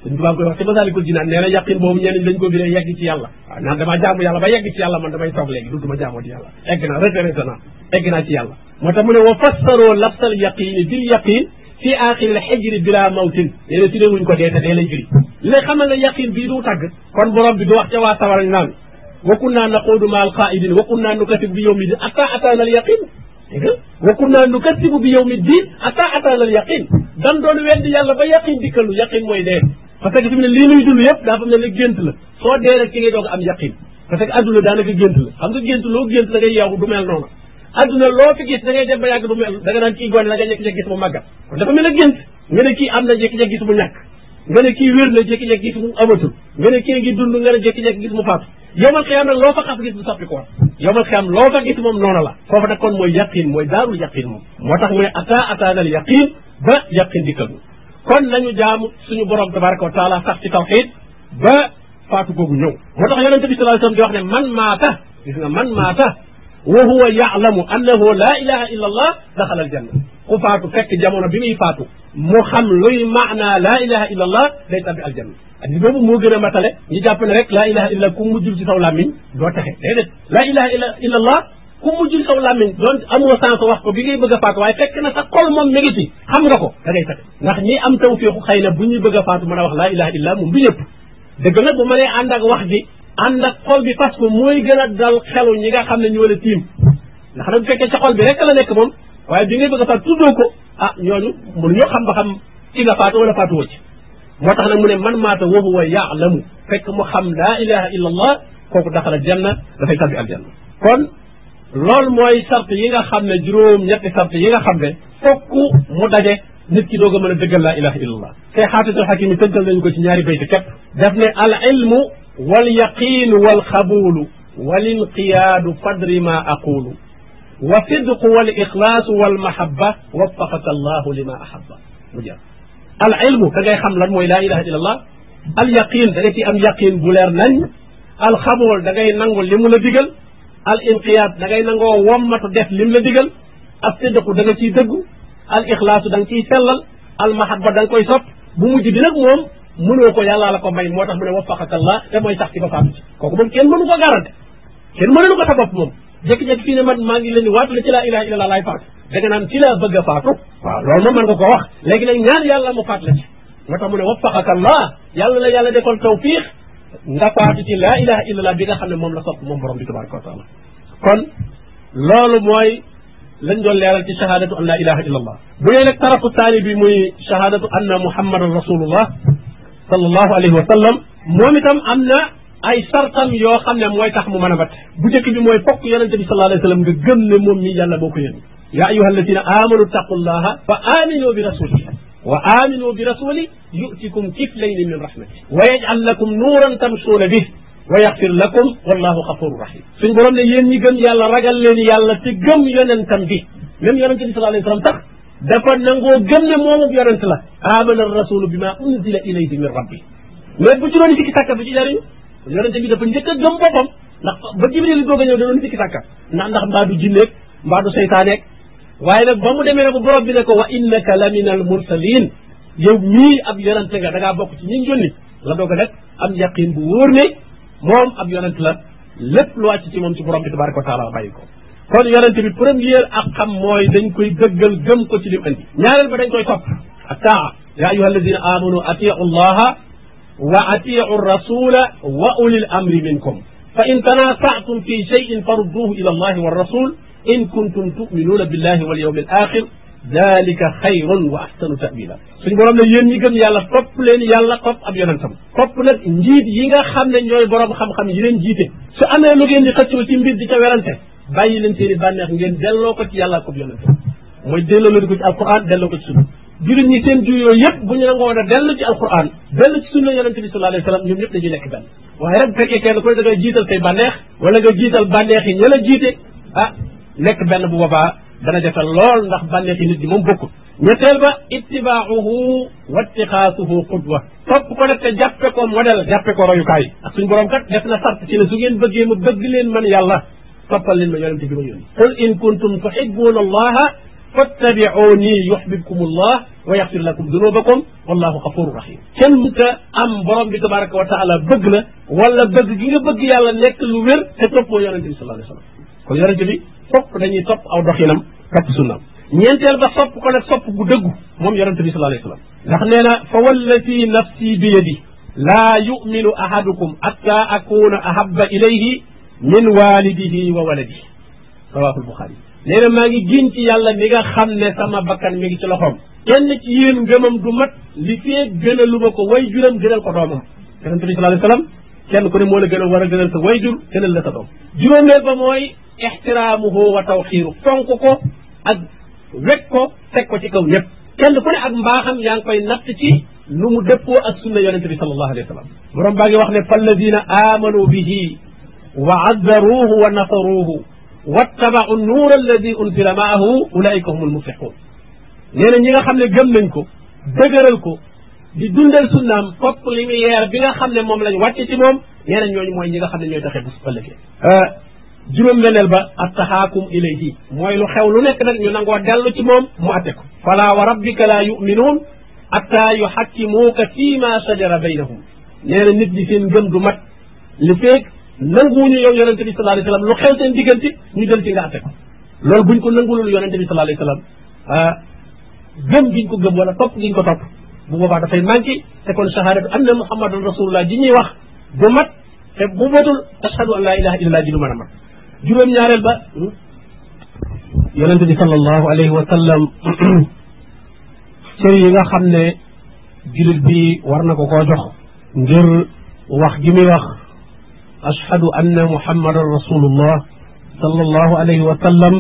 suñ tubaab koy wax ci masaalikul jinaan nee na yaqin boobu ñeneen dañ ko biree yegg ci yàlla waaw naan damaa jaamu yàlla ba yegg ci yàlla man damay toog léegi dutuma jaamoo ci yàlla egg naa retraité naa egg naa ci yàlla moo tax mu ne wa fassaroo lafsal yaqini bil yaqin fii aaxiril xijri bila mawtin nee na tuddee wuñ ko dee te dee lay firi li lay xamal ne yaqin bii du tàgg kon borom bi du wax ca waa sawara naan wa kunna naquudu ma al qaidin wa kunna nukatib bi yawmi din ata ataana al yaqin dégg nga wa kunna nukattibu bi yawmi din ata ataana al yaqin dan doon weddi yàlla ba yaqin dikkalu yaqin mooy dee parce que fi mu ne lii nuy dund yëpp daa fa mel ne gént la soo dee rek ci ngay doog am yaqin parce que adduna daanaka gént la xam nga gént loo gént da ngay yeewu du mel noonu adduna loo fi gis da ngay dem ba yàgg du mel da nga naan kii gone da nga jékki-jékki gis mu màggat kon dafa mel ne gént nga ne kii am na jékki-jékki gis mu ñàkk nga ne kii wér na jékki-jékki gis mu amatul nga ne kii ngi dund nga ne jékki-jékki gis mu faatu yomal xiyam nag loo fa xas gis mu soppi ko yomal xiyam loo fa gis moom noonu la foofu nag kon mooy yaqin mooy daarul yaqin moom moo tax mu ne ata ataanal yaqin ba yaqin dikkal kon nañu jaamu suñu borom tabaraka wa taala sax ci tawxid ba faatu googu ñëw moo tax yonente bi sallallahu alayhi wasallam di wax ne man maata gis nga man maata wa huwa yaalamu annahu la ilaha illa allah daxala al janna ku faatu fekk jamono bi muy faatu mu xam luy maana la ilaha illa allah day tabbi aljanna addis boobu moo gën a matale ñu jàpp ne rek la ilaha illa ku mujjul ci saw làmmiñ doo texe déedéet la ilaha illa illa allah ku mujjul saw làmmiñ doon amoo sens wax ko bi ngay bëgg a faatu waaye fekk na sa xol moom mi ngi ci xam nga ko da ngay texe ndax ñi am tawfiixu xëy na bu ñuy bëgg a faatu mën a wax la ilaha illa moom du ñëpp dëgg nag bu mënee ànd ak wax ji ànd ak xol bi parce que mooy gën a dal xelu ñi nga xam ne ñoo la tiim ndax nag bu fekkee ca xol bi rek la nekk moom waaye bi ngay bëgg a faatu tuddoo ko ah ñooñu mënuñoo xam ba xam ci nga faatu wala faatu wacc moo tax nag mu ne man maata wa huwa yaalamu fekk mu xam laa ilaha illa allah kooku daxala janna dafay tabbi aljanna kon loolu mooy sart yi nga xam ne juróom ñetti sart yi nga xam ne fokk mu daje nit ki doog a mën a dëggal laa ilaha illa allah tey xaatitul xakim yi tënkal nañu ko ci ñaari bayt képp daf ne al ilmu wal yaqin wal xabulu wal inqiyaadu fadri ma aqulu wa sidqu wal ixlaasu wal mahabba waffaqaka allahu lima ahabba mu jeex al ilmu da ngay xam lan mooy laa ilaha illa allah al yaqin da nga ci am yaqin bu leer nañ al xabool da ngay nangu li mu la digal al inqiyaad da ngay nangoo wommatu def lim la digal al sidqu da nga ciy dëggu al ixlaasu da nga ciy sellal al mahabba da nga koy sopp bu mujj bi nag moom mënoo ko yàllaa la ko may moo tax mu ne waffaqaka allah te mooy sax ci ba faatu ci kooku moom kenn mënu ko garante kenn mënu ko sa bopp moom jékki-jékki fii ne man maa ngi leen di waatu la ci laa ilaha illa allah laay faatu da nga naan ci laa bëgg a faatu waaw loolu moom mën nga ko wax léegi nag ñaan yàlla mu faat la ci moo tax mu ne waffaqaka allah yàlla la yàlla defal tawfiq nga faatu ci laa ilaha illa allah bi nga xam ne moom la sopp moom borom bi tabaraka wa taala kon loolu mooy lañ doon leeral ci shahadatu an la ilaha illa allah bu dee nag tarafu taani bi muy shahadatu anna muhammadan rasulullah sallallahu alayhi wa sallam moom itam am na ay sartam yoo xam ne mooy tax mu mën a bat bu njëkk bi mooy fokk yonente bi sallallahu alayhi wa sallam nga gëm ne moom mii yàlla boo ko yónni ya ayuha alladina amanu taqullaha wa aminu bi rasulihi wa aminu bi rasuli yutikum kiflayni min rahmati wa yaj'al lakum nuuran tamsuuna bih wa yaxfir lakum wallahu xafuru rahim suñ borom ne yéen ñi gëm yàlla ragal leen yàlla te gëm yonentam bi même yonente bi sallallahu alayhi wa sallam tax dafa nangoo gëm ne moomub yonent la amana rasulu bima unzila ilayhi min rabbi mais bu ci doon sikki sàkka bu ci jariñu yonente bi dafa njëkk a gëm boppam ndax ba jibril doog a ñëw da doon sikki sàkka ndax ndax mbaa du jinneeg mbaa du seytaaneeg waaye nag ba mu demee ne bu borom bi ne ko wa innaka la min al mursalin yow mii ab yonente nga da ngaa bokk ci ñi yónni la doog a def am yaqin bu wóor ne moom ab yonent la lépp lu wàcc ci moom ci borom bi tabaraka wa taala bàyyi ko kon yonente bi première ak xam mooy dañ koy dëggal gëm ko ci lim andi ñaareel ba dañ koy topp ak taa ya ayuha alladina amanu atiu allaha wa atiu rasula wa ulil amri minkum fa in tanasaatum fi cheyin farudduhu ila allahi wa rasul in kuntum tuminuuna billahi wal yawmi al axir dalika xayrun wa ahsanu tawila suñ borom ne yéen ñi gëm yàlla topp leen yàlla topp ab yonentam topp nag njiit yi nga xam ne ñooy borom xam-xam yi leen jiite su amee lu ngeen di xëccoo ci mbir di ca werante bàyyi leen seen i bànneex ngeen delloo ko ci yàlla ko yonentam mooy delloo leen ko ci alquran delloo ko ci sunna jullit ñi seen juyoo yëpp bu ñu nangoon a dellu ci alquran dellu ci sunna yonente bi sallallahu alayhi wa sallam ñoom ñëpp dañuy nekk benn waaye rek bu fekkee kenn ku ne da ngay jiital say bànneex wala nga jiital bànneex yi ña la jiite ah nekk benn bu boobaa dana jafe lool ndax bànneexi nit ñi moom bokkul ñetteel ba ittibaahuhu wa ittixaasuhu qudwa topp ko nag te jàppe ko modèle jàppe ko royukaay ak suñ borom kat def na sart ci ne su ngeen bëggee ma bëgg leen man yàlla toppal leen ma yonente bi ma yónni qul in kuntum tuhibbuna allaha fattabi'uni yuhbibkum allah wa yaxfir lakum dunubakum wallahu xafuru rahim kenn mënta am borom bi tabaraka wa taala bëgg la wala bëgg gi nga bëgg yàlla nekk lu wér te toppoo yonente bi sallallahu alayhi wa sallam kon yonente bi fopp dañuy topp aw doxinam topp sunnam ñeenteel ba sopp ko nag sopp gu dëggu moom yonente bi sallallahu alayhi wa sallam ndax nee na fa wallati nafsi bi yadi laa yuminu ahadukum hatta akuna ahabba ilayhi min walidihi wa waladihi rawahu lbuxaari nee na maa ngi giñ ci yàlla mi nga xam ne sama bakkan mi ngi ci loxoom kenn ci yéen ngëmam du mat li fee gënalu ma ko way juram gënal ko doomam yonente bi sallallahu alayhi wa sallam kenn ku ne moo la gënal war a gënal sa way jur gënal la sa doom juróomeel ba mooy ixtiraamuhu wa tawxiiru fonk ko ak wekk ko teg ko ci kaw ñëpp kenn ku ne ak mbaaxam yaa ngi koy natt ci nu mu dëppoo ak sunna yonente bi sallallahu alayhi wa sallam borom baa ngi wax ne falladina amanu bihi wa azzaruuhu wa nasaruuhu wattabau nuur alladi unzila maahu ulaika humul muflixuun nee na ñi nga xam ne gëm nañ ko dëgëral ko di dundal sunnaam fopp lumière bi nga xam ne moom lañ wàcce ci moom nee na ñooñu mooy ñi nga xam ne ñooy taxe bu su ëllëgee juróom-benneel ba attaxaakum ilayhi mooy lu xew lu nekk nag ñu nangoo dellu ci moom mu atte ko fala wa rabbika la yuminuun atta yuxakkimuuka fii ma sajara baynahum nee na nit ñi seen ngëm du mat li feeg nanguwuñu yow yonente bi sallallahu alayhi wa sallam lu xew seen diggante ñu jël ci nga atte ko loolu buñ ko nangulul yonente bi sallallahu alayhi wa sallam ah gëm giñ ko gëm wala topp giñ ko topp bu boobaa dafay manqué te kon shahadatu anna muhammadan rasulullah ji ñuy wax du mat te bu matul ashhadu an la ilaha illallah ji du mën a mat juróom-ñaareel ba yonente bi sallallahu alayhi wa sallam cër yi nga xam ne jullit bi war na ko koo jox ngir wax gi muy wax ashhadu anna muhammadan rasulullah sallallahu alayhi wa sallam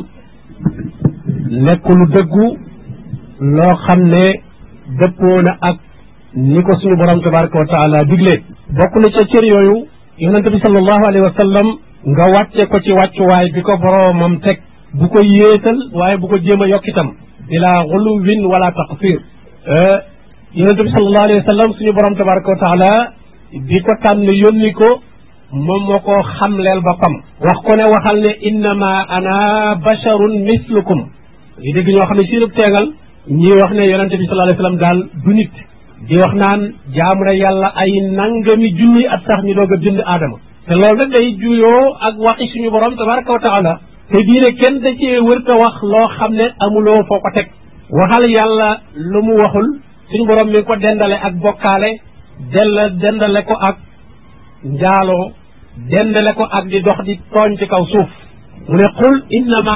nekk lu dëggu loo xam ne dëppoo na ak ni ko suñu borom tabaraka wa taala digle bokk na ca cër yooyu yonente bi sallallahu alayhi wa sallam nga wàcce ko ci wàccuwaay bi ko boroomam teg bu ko yéetal waaye bu ko jéem a yokkitam ila xuluwin wala taqsir yonente bi sallallahu alayhi wa sallam suñu borom tabaraka wa taala di ko tànn yónni ko moom moo ko xamleel boppam wax ko ne waxal ne innama ana basharun mislukum di dégg ñoo xam ne siinub teengal ñii wax ne yonente bi sallallahu alayhi wa sallam daal du nit di wax naan jaamu na yàlla ay nangami junni at sax ñu doog a bind aadama te loolu nag day juyoo ak waxi suñu borom tabaraka wa taala te diine kenn da cee wërta wax loo xam ne amuloo foo ko teg waxal yàlla lu mu waxul suñu borom mi ngi ko dendale ak bokkaale dell dendale ko ak njaaloo dendale ko ak di dox di tooñ ci kaw suuf mu ne qul innama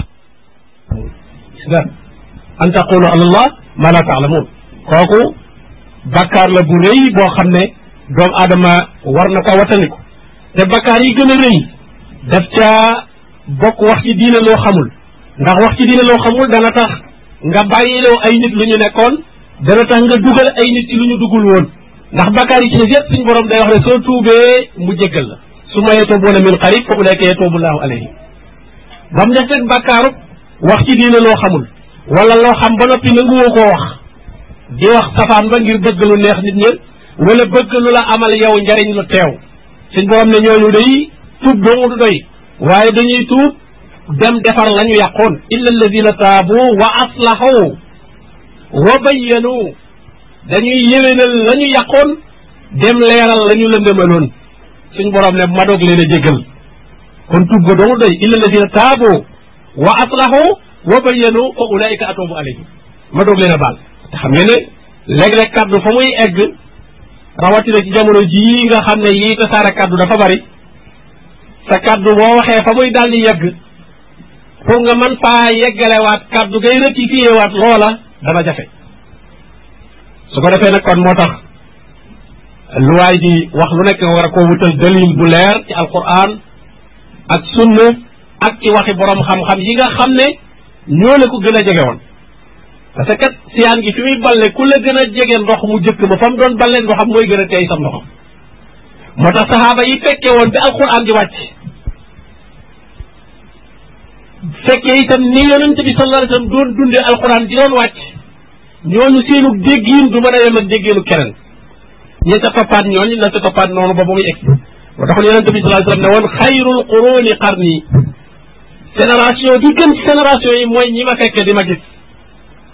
da an taqulu ala allah ma la taalamuun kooku bakkaar la bu rëy boo xam ne doomu aadama war na ko wataniku te bakkaar yi gën a rëy daf caa bokk wax ci diine loo xamul ndax wax ci diine loo xamul dana tax nga bàyyiloo ay nit lu ñu nekkoon dana tax nga dugal ay nit ci lu ñu dugul woon ndax bakkaar yi ci yëpp suñu borom day wax ne soo tuubee mu jéggal la su ma yatuubuuna min qarib fa ulaika yatuubu llahu alayhim ba mu def rek bakkaaru wax ci diine loo xamul wala loo xam ba noppi nanguwoo koo wax di wax safaan ba ngir bëgg lu neex nit ñi wala bëgg lu la amal yow njariñ lu teew suñ borom ne ñooñu day tuub doomu du doy waaye dañuy tuub dem defar la ñu yàqoon illa alladina taabu wa aslahu wa bayyanu dañuy yéwénal la ñu yàqoon dem leeral la ñu lëndëmaloon suñ borom ne ma doog leen a jéggal kon tuub ba doomu doy illa alladina taabu wa aslahu wa bayyanu fa ulaika atubu alayhim ma doog leen a baal te xam ngeen ne léeg-léeg kaddu fa muy egg rawatina ci jamono jii nga xam ne yii tasaare kaddu dafa bari sa kaddu boo waxee fa muy daal di yegg pour nga mën faa yeggalewaat kaddu ngay rectifié waat loola dana jafe su ko defee nag kon moo tax lu waay di wax lu nekk nga war a koo wutal dalil bu leer ci alquran ak sunna ak ci waxi borom xam-xam yi nga xam ne ñoo la ko gën a jege woon parce que siyaan gi fi muy balle ku la gën a jege ndox mu jëkk ba fa mu doon balle ndoxam mooy gën a teey sam ndoxam moo tax saxaaba yi fekkee woon bi alquran di wàcc fekkee itam ni yonent bi sallallahu alayhi wasallam doon dundee alquran di doon wàcc ñooñu seenu déggiin du mën a yem ak déggiinu keneen ñi sa toppaat ñooñu la sa toppaat noonu ba ba muy egg moo taxoon yonent bi sallallahu alayhi wasallam ne woon xayrul quruni qarni génération bi gën ci génération yi mooy ñi ma fekkee di ma gis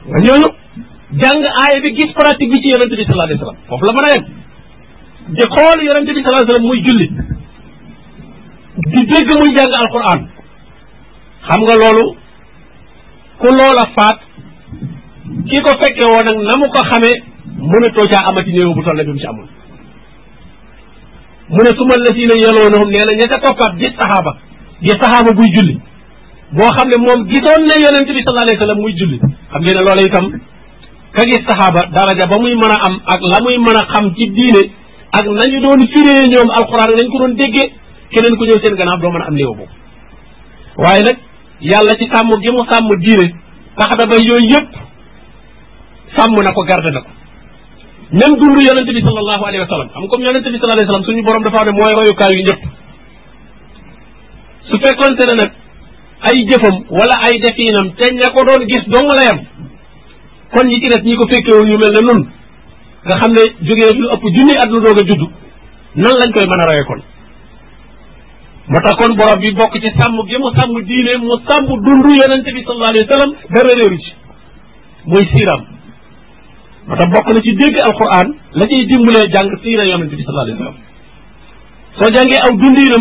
nga ñooñu jàng aaya bi gis pratique bi ci yonente bi sallallahu alayhi wasallam foofu la mën a yem di xool yonente bi sallallahu alayhi wasallam muy julli di dégg muy jàng alquran xam nga loolu ku loola faat ki ko fekke woon nag na mu ko xamee mënatoo caa amati néew bu toll bi mu ci amul mu ne su ma la si ne yeloonahum nee na ña ca toppaat gis saxaaba gis saxaaba buy julli boo xam ne moom gisoon na yonente bi sallallahu alayhi wasallam muy julli xam ngeen ne loola itam ka gis saxaaba daraja ba muy mën a am ak la muy mën a xam ci diine ak nañu doon firee ñoom alxuraan nañ ko doon déggee keneen ku ñëw seen gannaaw doo mën a am néew boobu waaye nag yàlla ci sàmm gi mu sàmm diine tax na ba yooyu yëpp sàmm na ko garde na ko même dund yonente bi sallallahu alayhi wa sallam xam comme yonente bi sallallahu alayhi wa sallam suñu borom dafa wax ne mooy royukaay yu ñëpp su fekkonte ne nag ay jëfam wala ay defiinam te ña ko doon gis dong la yam kon ñi ci des ñi ko fekkewul ñu mel ne nun nga xam ne jógee lu ëpp junni at lu doog a judd nan lañ koy mën a roye kon moo tax kon borom bi bokk ci sàmm gi mu sàmm diine mu sàmm dundu yonente bi sallallahu alayhi wa sallam dara réeru ci muy siiram moo tax bokk na ci dégg alquran la ciy dimbalee jàng siira yonente bi sallallahu alayhi wa sallam soo jàngee aw dundinam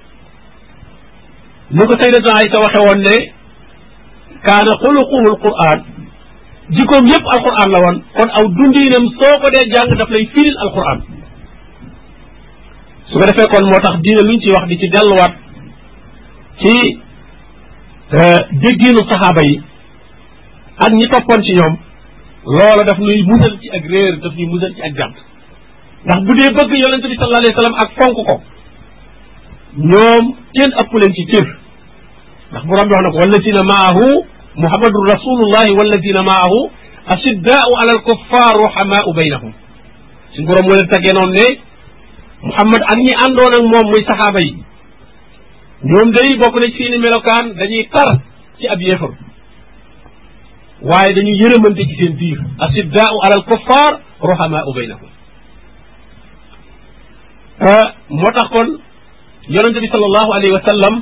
ni ko sayyidatuna Aysa waxe woon ne kaana xuluquhu alquran jikkoom yépp alquran la woon kon aw dundinam soo ko dee jàng daf lay firil alquran su ko defee kon moo tax diine luñ ci wax di ci delluwaat ci déggiinu saxaaba yi ak ñi toppoon ci ñoom loola daf nuy musal ci ak réer daf ñuy musal ci ak jànt ndax bu dee bëgg yonente bi sallallahu alayhi wasallam ak fonk ko ñoom kenn ëpp leen ci cër ndax borom bi wax na ko wallazina maahu muhammadun rasulullahi wallazina maahu ashiddaau ala alkuffar ruhamaau baynahum suñ borom moo leen taggee noonu ne muhammad ak ñi àndoon ak moom muy saxaaba yi ñoom day bokk na ci seeni melokaan dañuy tar ci ab yéefar waaye dañuy yërëmante ci seen biir ashiddaau ala alkuffar ruhamaau baynahum moo tax kon yonente bi sallallahu alayhi wa sallam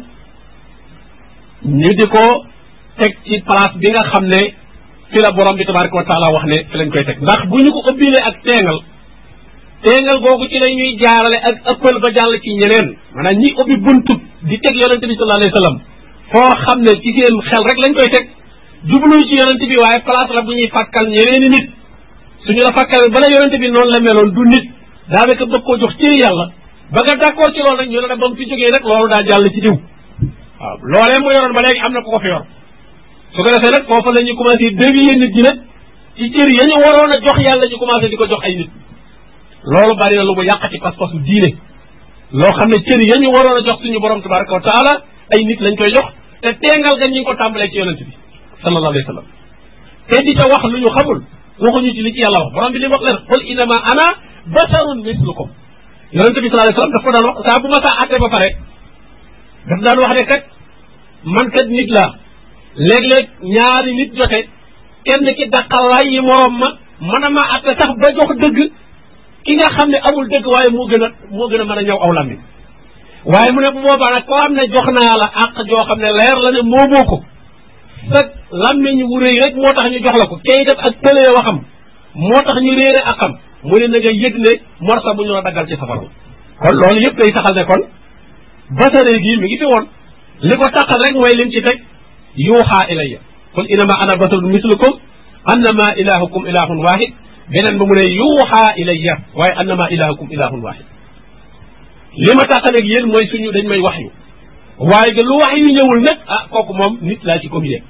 ñu di ko teg ci place bi nga xam ne fi la borom bi tabaraka wa taala wax ne fi lañ koy teg ndax bu ñu ko ëbbilee ak teengal teengal googu ci la ñuy jaarale ak ëppal ba jàll ci ñeneen maanaam ñi ubbi buntub di teg yonente bi sallallahu alayhi wa sallam foo xam ne ci seen xel rek lañ koy teg jubluñu ci yonente bi waaye place la bu ñuy fàkkal ñeneeni nit suñu la fàkkal bala yonente bi noonu la meloon du nit daanaka bëgg koo jox ci yàlla ba nga d'accord ci loolu nag ñu ne nag ba mu fi jógee rek loolu daa jàll ci diw waaw loolee mu yoroon ba léegi am na ku ko fi yor su ko defee nag foofu la ñu commencé dévier nit ñi nag ci cër ya ñu waroon a jox yàlla ñu commencé di ko jox ay nit loolu bari na lu mu yàq ci pas-pasu diine loo xam ne cër ya ñu waroon a jox suñu borom tabaraka wa taala ay nit lañ koy jox te teengal ga ñu ngi ko tàmbalee ci yonent bi sallallahu alayhi wa sallam te di ca wax lu ñu xamul waxuñu ci li ci yàlla wax borom bi li mu wax leen qul innama ana basarun mislukum yonente bi sallallahu alayhi wasallam daf ko daan wax saa bu ma saa àtte ba pare daf daan wax ne kat man kat nit laa léeg-léeg ñaari nit jote kenn ki daqalaay yi moroom ma mën a ma àtte sax ba jox dëgg ki nga xam ne amul dëgg waaye moo gën a moo gën a mën a ñëw aw lammi waaye mu ne bu boobaa nag koo xam ne jox naa la àq joo xam ne leer la ne moomoo ko sa lammiñ wu rëy rek moo tax ñu jox la ko kay def ak tëlee waxam moo tax ñu réere akam mu ne na nga yëg ne morsa bu ñu la daggal ci safara kon loolu yëpp day taxal ne kon basare gii mi ngi fi woon li ko taxal rek mooy lim ci teg yuuxaa ilayya qul innama ana basarun mislukum annama ilahukum ilahun wahid beneen ba mu ne yuuxaa ilayya waaye annama ilahukum ilahun wahid li ma taxaleeg yéen mooy suñu dañ may wax yu waaye que lu wax yu ñëwul nag ah kooku moom nit laa ci communiqué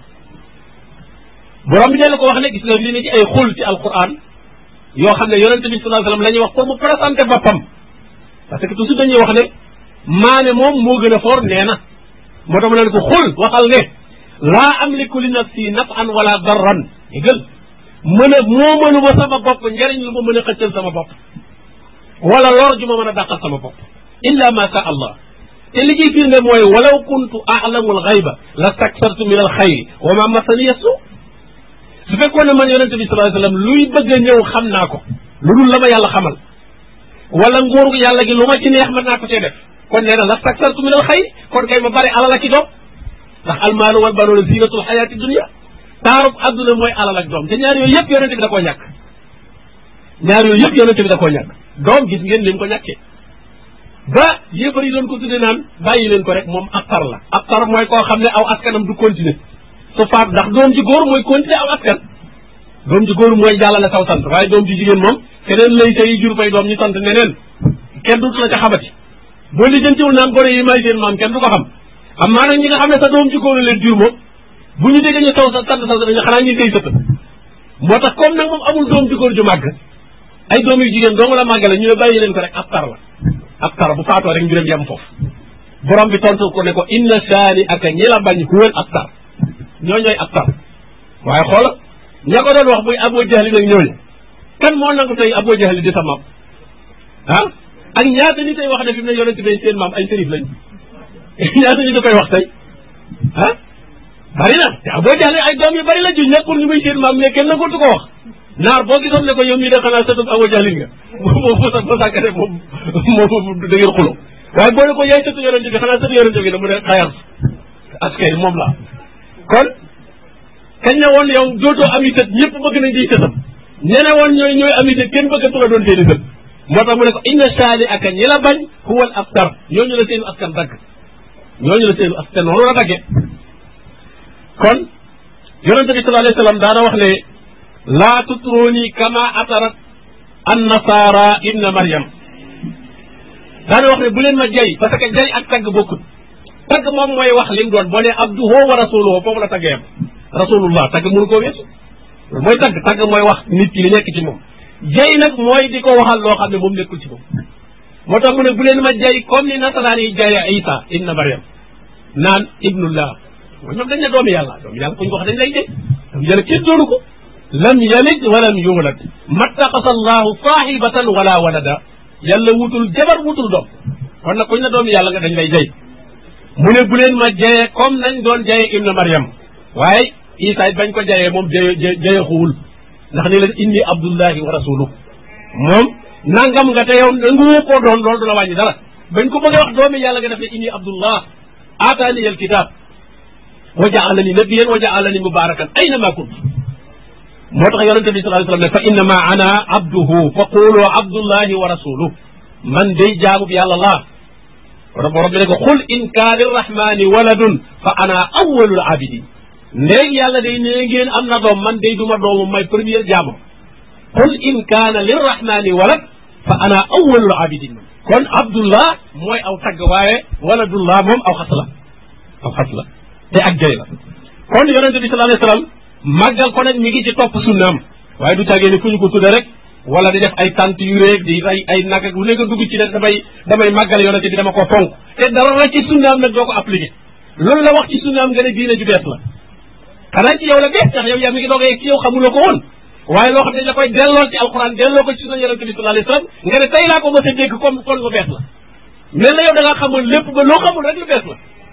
borom bi dellu ko wax ne gis nga li ne ci ay xul ci alquran yoo xam ne yonente bi sallallahu alayhi wasallam la ñuy wax pour mu présenter boppam parce que toujours dañuy wax ne maane moom moo gën a foor nee na moo tax ma leen ko xul waxal ne laa amliku li nafsi naf'an wala darran déggal mën a moo mënu ma sama bopp njariñ lu ma mën a xëccal sama bopp wala lor ju ma mën a dàqal sama bopp illa ma sha allah te li ciy firnde mooy walaw kuntu a'lamu al-ghayba lastaksartu min al-khayri wa ma masaniya su su fekkoon ne man yonente bi sallallahu alayhi wasallam luy bëgg a ñëw xam naa ko lu dul la ma yàlla xamal wala nguuru yàlla gi lu ma ci neex mën naa ko cee def kon nee na lastaksartu min al-khayri kon kay ma bari alal ak i doom ndax almaalu wal banuuna zinatul xayaati dunia taarub adduna mooy alal ak doom te ñaar yooyu yëpp yonente bi da koo ñàkk ñaar yooyu yëpp yonente bi da koo ñàkk doom gis ngeen lim ko ñàkkee ba yéefar yi doon ko tudde naan bàyyi leen ko rek moom ab tar la ab tar mooy koo xam ne aw askanam du continuer su faat ndax doom ji góor mooy continuer aw askan doom ji góor mooy jàllale saw sant waaye doom ji jigéen moom keneen lay tey jur fay doom ñu sant neneen kenn du la ca xamati boo lijjantiwul naan gone yi may seen maam kenn du ko xam am maa nag ñi nga xam ne sa doom ji góor leen jur moom bu ñu déggee ñu taw sa sant sa dañu xanaa ñu koy sëtt moo tax comme nag moom amul doom ji góor ju màgg ay doom yu jigéen dong la màggale ñu ne bàyyi leen ko rek ab tar la ab tar bu faatoo rek mbiram yem foofu borom bi tontu ko ne ko inna saani aka ñi la bañ huwal ab tar ñoo ñooy ab tar waaye xoola ña ko doon wax muy Abu Jahli nag ñooñu kan moo nangu tey Abu Jahli di sa maam ah ak ñaata ni tey wax ne fi mu ne yonente bay seen maam ay sërif lañ ñaata ñu da koy wax tey ah bari na te Abu Jahli ay doom yu bari la juñ nekkul ñu muy seen maam mais kenn nangootu ko wax naar boo gisoon ne ko yow mii de xanaa sëtub Abu Jahli nga moom mosa ba sàkkane moom moom da ngeen xulo waaye boo ne ko yaay sëtu yonente bi xanaa sëtu yonente bi da mu ne xayar askay moom la kon kañ ne woon yow dootoo ami sët ñëpp bëgg nañ di sëtam ñene woon ñooy ñooy ami sët kenn bëggatu la doon seeni sët moo tax mu ne ko inna saali aka ñi la bañ huwal abtar ñooñu la seenu askan dagg ñooñu la seenu askan noonu la dagge kon yonente bi sallallahu alayhi wa sallam daana wax ne laa tutruni kama atarat an nasara ibna maryam daana wax ne bu leen ma jay parce que jay ak tagg bokkut tagg moom mooy wax lim doon boo ne abduhu wa rasuluhu foofu la tagg yam rasulullah tagg mënu koo weesu mooy tagg tagg mooy wax nit ki li nekk ci moom jay nag mooy di ko waxal loo xam ne moom nekkul ci moom moo tax mu ne bu leen ma jay comme ni nasaraan yi jaye isa ibna maryam naan ibnullah mooy ñoom dañ ne doomi yàlla doomi yàlla kuñ ko wax dañ lay jay doomi yàlla kenn doonu ko lam yalid walam yulad mattaqasa allahu sahibatan wala walada yàlla wutul jabar wutul doom kon nag kuñ ne doomi yàlla nga dañ lay jay mu ne bu leen ma jaye comme nañ doon jaye ibna maryam waaye isa it bañ ko jayee moom jaye jayeexuwul ndax ni leen inni abdullahi wa rasuluh moom nangam nga te yow nanguwu koo doon loolu du la wàññi dara bañ ko bëgg a wax doomi yàlla nga def ne inni abdullah aataani al kitab wa jaalani nabiyan wa jaalani mubarakan ayna ma kunt moo tax yonente bi sallallahu alayhi wasallam ne fa innama ana abduhu fa qulu abdullahi wa rasuluh man day jaamub yàlla laa wala borom bi ne ko xul in kaana lirrahmani waladun fa ana awwalul abidin ndéeg yàlla day nee ngeen am na doom man day duma doomu may première jaamam qul in kaana lirrahmani walad fa ana awwalul abidin kon abdullah mooy aw tagg waaye waladullah moom aw xas la aw xas la te ak jëy la kon yonente bi sallallahu alayhi wasallam màggal ko nag mi ngi ci topp sunnaam waaye du tàggee ni fu ñu ko tudde rek wala di def ay tant yu réeg di ay ay nag ak lu nekk dugg ci ne damay damay màggal yonente bi dama ko fonk te dara la ci sunnaam nag doo ko appliqué loolu la wax ci sunnaam nga ne diine ju bees la xanaa ci yow la bees tax yow yaa mi ngi doog a yegg ci yow xamuloo ko woon waaye loo xam ne da koy delloo ci alxuraan delloo ko ci sunna yonente bi sallallahu alayhi wasallam nga ne tey laa ko mos a dégg comme kon lu bees la mel na yow da ngaa xamul lépp ba loo xamul rek lu bees la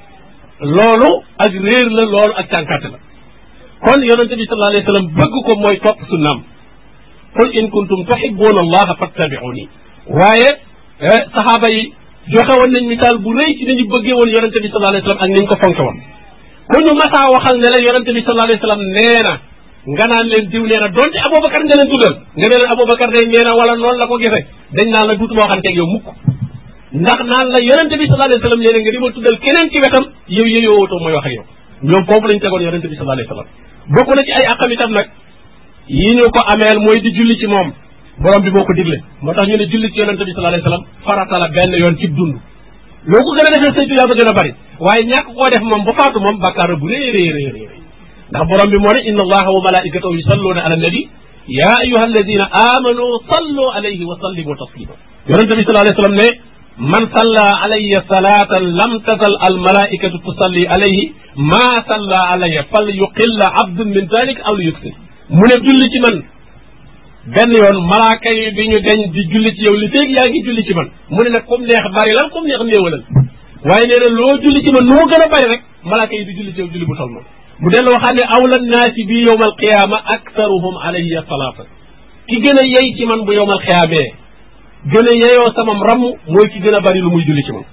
loolu ak réer la loolu ak cànkaate la kon yonente bi sallallahu alayhi wasallam bëgg ko mooy topp sunnaam qul in kuntum tuhibbuna allaha fattabi'uni waaye saxaaba yi joxe woon nañ misaal bu rëy ci nañu bëggee woon yonente bi sallallahu alayhi wasallam ak niñ ko fonke woon ku ñu masaa waxal ne la yonente bi sallallahu alayhi wasallam nee na nga naan leen diw nee na donte aboubacar nga leen tuddal nga ne leen aboubacar day nee na wala noonu la ko gisee dañ naan la duutuma waxanteeg yow mukk ndax naan la yonente bi sallallahu alayhi wasallam nee na nga di ma tuddal keneen ci wetam yow yeyoo wootoo mooy wax ak yow ñoom foofu lañ tegoon yonente bi sallallahu alayhi wasallam bokk na ci ay àqam itam nag yi ñu ko ameel mooy di julli ci moom borom bi moo ko digle moo tax ñu ne julli ci yonente bi sallallahu alayhi wasallam farata la benn yoon ci dund loo ko gën a defee saytu yaa ba gën a bari waaye ñàkk koo def moom ba faatu moom bàkkaar bu rëy rëy rëy rëy ndax borom bi moo ne inna allaha wa malaikatahu yusalluna ala nabi ya ayuha alladina amanu sallu alayhi wa sallimu taslima yonente bi sallallahu alayhi wasallam ne man salla alayya salatan lam tazal al malaikatu tusalli alayhi ma salla alayya fal yuqilla abdun min dalik aw li yuksir mu ne julli ci man benn yoon malaaka yi bi ñu deñ di julli ci yow li feeg yaa ngi julli ci man mu ne nag comme neex bari lan comme neex néewalal waaye nee na loo julli ci man noo gën a bari rek malaaka yi di julli ci yow julli bu tol noonu mu dellu waxaat ne awla naasi bi yowma alqiyama aktharuhum alayya salaata ki gën a yey ci man bu yowma alqiyaamee gën a yeyoo samam ramm mooy ki gën a bari lu muy julli ci man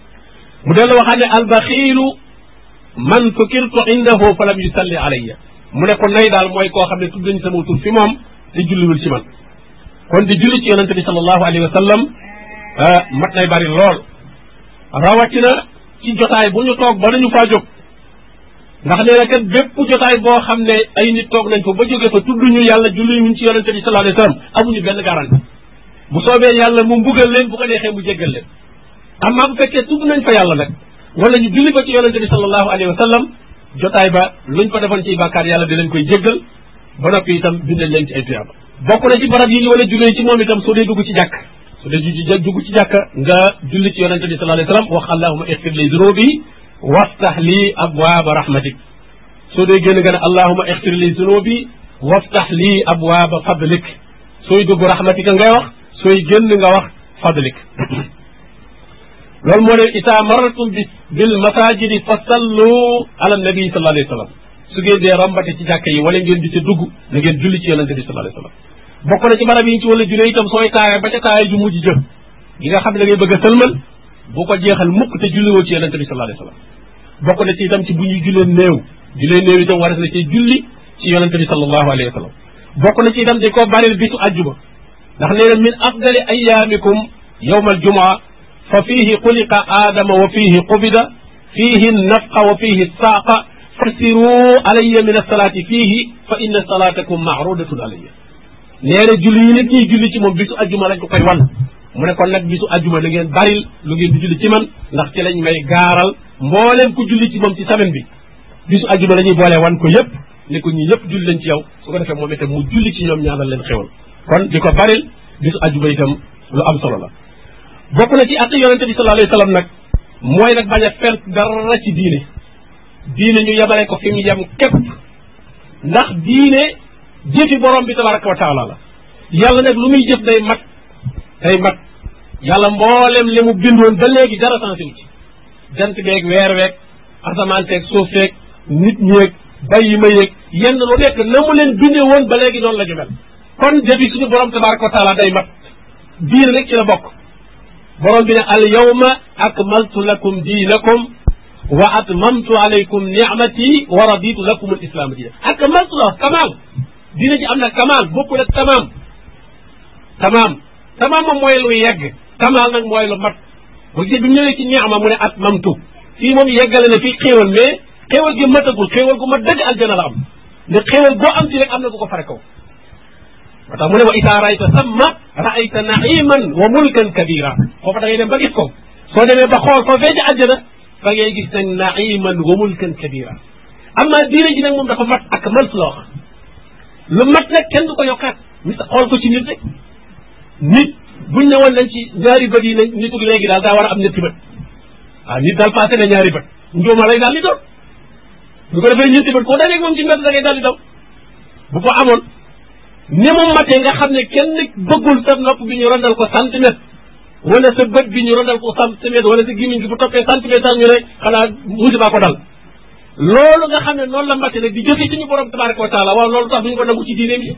mu dellu waxaat ne albaxiilu man fukirtu indahu falam yusalli alayya mu ne ko nay daal mooy koo xam ne tudd nañ sama tur fi moom te julliwul ci man kon di julli ci yonente bi sallallahu alayhi wa sallam mat nay bari lool rawatina ci jotaay bu ñu toog ba dañu faa jóg ndax nee na kat bépp jotaay boo xam ne ay nit toog nañ fa ba jóge fa tudd ñu yàlla julli wuñ ci yonente bi sallallahu alayhi wa sallam amuñu benn garanti bu soobee yàlla mu mbugal leen bu ko neexee mu jéggal leen amma bu fekkee tudd nañ fa yàlla nag wala ñu julli fa ci yonente bi sallallahu alayhi wa sallam jotaay ba luñ fa defoon ci bàkkaar yàlla di leen koy jéggal ba noppi itam bindal leen ci ay tuyaaba bokk na ci barab yi ñu wala jullee ci moom itam soo dee dugg ci jàkk su dee ju dugg ci jàkk nga julli ci yonente bi sallallahu alayhi wa sallam wax allahuma ixfir li zunubi waftax lii abwaaba rahmatik soo dee génn nga ne allahuma ixfir li zunubi waftax lii abwaaba fadlik sooy dugg rahmatika ngay wax sooy génn nga wax fadlik loolu moo ne ita marratum bi bil masajidi fa sallu ala nabi sallallahu alayhi wa sallam su ngeen dee rombate ci jàkka yi wala ngeen di ca dugg na ngeen julli ci yonente bi sallallahu alayhi wa sallam bokk na ci barab yi ñu ci wala julee itam sooy taaya ba ca taaya ju mujj jë gi nga xam ne da ngay bëgg a sëlmal bu ko jeexal mukk te julliwoo ci yonente bi sallallahu alayhi wa sallam bokk na ci itam ci bu ñuy jullee néew jullee néew itam waras na ci julli ci yonente bi sallallahu alayhi wa sallam bokk na ci itam di ko baril bisu àjjuma ndax nee na min afdali ayaamikum yowma aljumaa fa fihi xuliqa aadama wa fihi qubida fihi nafqa wa fihi saaqa fasiru alayya min alsalaati fihi fa inna salaatakum maarudatun alayya nee na julli yi nag ñuy julli ci moom bisu ajjuma lañ ko koy wan mu ne kon nag bisu ajjuma da ngeen baril lu ngeen di julli ci man ndax ci lañ may gaaral mbooleem ku julli ci moom ci semaine bi bisu ajjuma la ñuy boolee wan ko yëpp ne ko ñi yëpp julli lañ ci yow su ko defee moom itam mu julli ci ñoom ñaanal leen xewal kon di ko baril bisu ajjuma itam lu am solo la bokk na ci at yonente bi sallallahu alayhi wa sallam nag mooy nag bañ a fent dara ci diine diine ñu yemale ko fi mu yem képp ndax diine jëfi borom bi tabaraka wa taala la yàlla nag lu muy jëf day mat day mat yàlla mboolem li mu bindoon ba léegi dara sensé wu ci jant beeg weer weeg asamaan seeg suuf seeg nit ñeeg bàyyi ma yeeg yenn lu nekk na mu leen bindee woon ba léegi noonu la ñu mel kon jëfi suñu borom tabaraka wa taala day mat diine rek ci la bokk borom bi ne al yawma akmaltu lakum diinakum wa atmamtu alaykum nicmati wa raditu lakum al islaama diina akmaltu la kamaal diina ji am na kamaal bokkul ak tamaam tamaam tamaam moom mooy lu yegg kamaal nag mooy lu mat bu gisee bi mu ñëwee ci nicma mu ne atmamtu fii moom yeggale na fii xéewal mais xéewal gi matagul xéewal gu ma dëgg aljana la am ne xéewal boo am ci rek am na ku ko fare kaw moo tax mu ne wa isaa rayta samma raayta naiman wa mulkan kabira foofa da ngay dem ba gis ko soo demee ba xool fa fee ci àjjana fa ngay gis nag naiman wa mulkan kabira amma diine ji nag moom dafa mat ak man la wax lu mat nag kenn du ko yokkaat mis xool ko ci nit rek nit buñ ne woon nañ ci ñaari bët yi nañ nitu léegi daal daa war a am ñetti bët waaw nit daal passé na ñaari bët njuuma lay daal di doon bu ko defee ñetti bët koo dajeeg moom ci mbedd da ngay daal di daw bu ko amoon ni mu matee nga xam ne kenn bëggul sa nopp bi ñu rondal ko centimètre wala sa bët bi ñu rondal ko centimètre wala sa gémmiñ gi bu toppee centimètre sax ñu ne xanaa musiba ko dal loolu nga xam ne noonu la matee nag di jëfe ci ñu borom tabaraka wa taala waaw loolu tax duñu ko nangu ci diine bi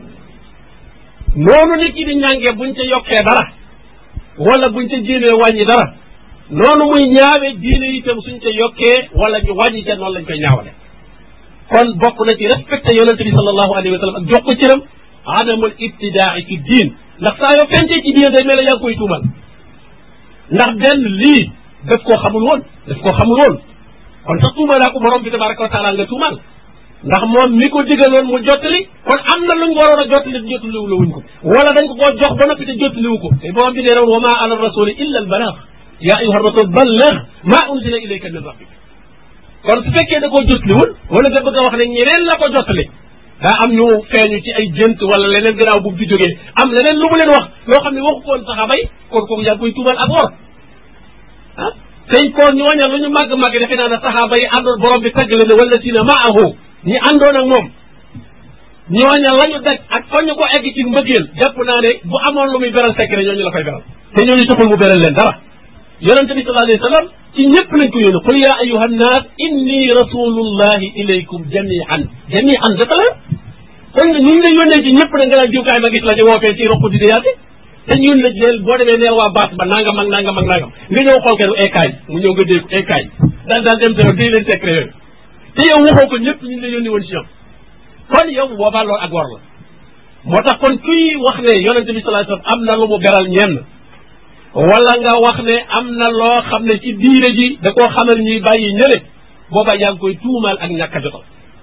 noonu nit ki di ñàngee buñ ca yokkee dara wala buñ ca jéemee wàññi dara noonu muy ñaawe diine itam suñ ca yokkee wala ñu wàññi ca noonu lañ koy ñaawale kon bokk na ci respecté yonente bi sallallahu alayhi wa sallam ak jox ko cëram adamul ibtidaai fi diin ndax saa yoo fencee ci diine day mel ne yaa ngi koy tuumal ndax benn lii daf koo xamul woon daf koo xamul woon kon sax tuumalaa ko borom bi tabaraka wa taala nga tuumal ndax moom mi ko digaloon mu jottali kon am na luñ waroon a jottali te jottaliwu la wuñ ko wala dañ ko koo jox ba noppi te jottaliwu ko te borom bi nee na wa ma ala rasuli illa al balagh ya ayuha rasul balligh ma unzila ilayka min rabbik kon su fekkee da koo jottaliwul wala nga bëgg a wax ne ñeneen la ko jottali daa am ñu feeñu ci ay jënt wala leneen gannaaw bu fi jógee am leneen lu mu leen wax loo xam ne waxu ko woon saxaaba yi kon kooku yaa koy tuumal ak wor ah tey kon ñooña lu ñu màgg-màgg defe naa ne saxaaba yi àndoon borom bi tagg leen ne wala sina maahu ñi àndoon ak moom ñooña la ñu daj ak fa ñu ko egg ci mbëggeel jàpp naa ne bu amoon lu muy beral secret ñooñu la koy beral te ñooñu taxul mu beral leen dara yonente bi sallallahu alayhi wa sallam ci ñëpp lañ ko yónni qul ya ayuha nnaas inni rasulullahi ilaykum jamian jamian dafa la kon ñu ngi la yónnee ci ñëpp na nga naan jiwkaay ma gis la di wootee ci roq di deyaate te ñun la leen boo demee neel waa baas ba nangam ak nangam ak nangam nga ñëw xool kenn ekaay mu ñëw nga dégg ekaay daal daal dem sa di leen secret yooyu te yow waxoo ko ñëpp ñu ngi la yónni woon ci ñoom kon yow bu boobaa loolu ak war la moo tax kon kuy wax ne yonente bi sallallahu alayhi wasallam am na lu mu beral ñenn wala nga wax ne am na loo xam ne ci diine ji da koo xamal ñuy bàyyi ñële booba yaa ngi koy tuumaal ak ñàkk a jotal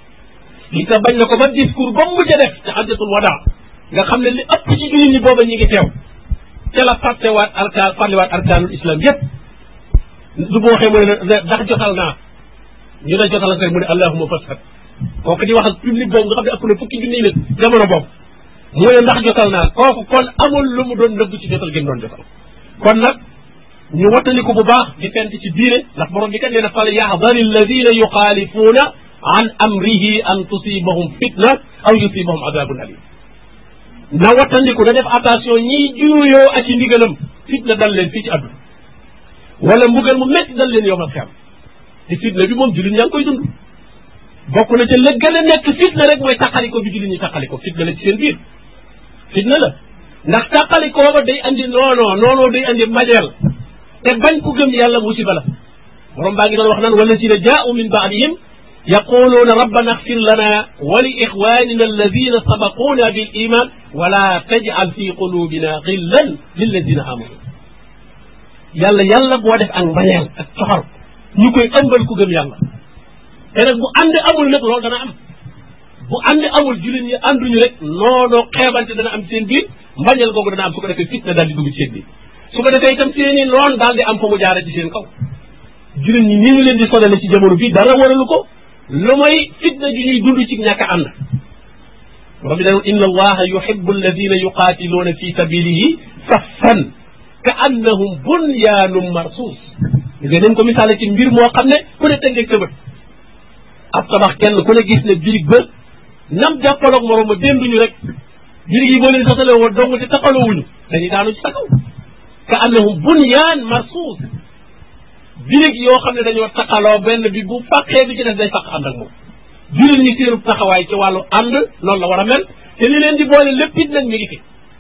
li tax bañ na ko ba discours ba mu mujj a def ci hajjatul wadaa nga xam ne li ëpp ci jullit ñi booba ñi ngi teew ca la fàttewaat arkaan fàttewaat arkaanul islam yépp du boo waxee mu ne ndax jotal naa ñu ne jotal rek mu ne allahuma fasfat kooku di wax ak public boobu nga xam ne ëpp na fukki junniy nit jamono boobu mu ne ndax jotal naa kooku kon amul lu mu doon nëbb ci jotal gi mu doon jotal kon nag ñu wattaliku bu baax di fent ci diine ndax borom bi kat nee na fal yahdari alladina yuxaalifuuna an amrihi an tusibahum fitna aw yusibahum adabun alim na wattandiku da def attention ñiy juuyoo ak ci ndigalam fitna dal leen fii ci àdduna wala mbugal mu métti dal leen yowmal xiyam te fitna bi moom jullit ñaa ngi koy dund bokk na ca la gën a nekk fitna rek mooy taqaliko bi jullit ñi taqaliko fitna la ci seen biir fitna la ndax taqalikoo ba day andi noonoo noonoo day andi majeel te bañ ku gëm yàlla musiba la borom baa ngi doon wax naan walladina jaau min baadihim yaquluuna rabbana axfir lana wa li ixwanina alladina sabaquuna bil iman wala tajal fi qulubina xillan lilladina amanu yàlla yàlla boo def ak mbañeel ak coxor ñu koy ëmbal ku gëm yàlla te nag bu ànd amul nag loolu dana am bu ànd amul jullit ñi ànduñu rek noonu xeebante dana am seen biir mbañeel googu dana am su ko defee fitna daal di dugg ci seen biir su ko defee itam seeni noon daal di am fa mu jaare ci seen kaw jullit ñi ni ñu leen di sonale ci jamono bii dara waralu ko lu may fitna ju ñuy dund ci ñàkk a ànd borom bi dañu inna allaha yuhibbu alladina yuqatiluuna fi sabilihi saffan ka annahum bunyaanum marsuus nga nañ ko misaale ci mbir moo xam ne ku ne tëngeeg sa bët ab tabax kenn ku ne gis ne birig ba nam jàppaloog morom ma dénduñu rek birig yi boo leen sasale woon dong te taxalowuñu dañuy daanu ci sa kaw ka annahum bunyaan marsuus birig yoo xam ne dañoo taqaloo benn bi bu fàqee bi ci def day fàq ànd ak moom jullit ñi seenu taxawaay ci wàllu ànd noonu la war a mel te li leen di boole lépp it nag mi ngi fi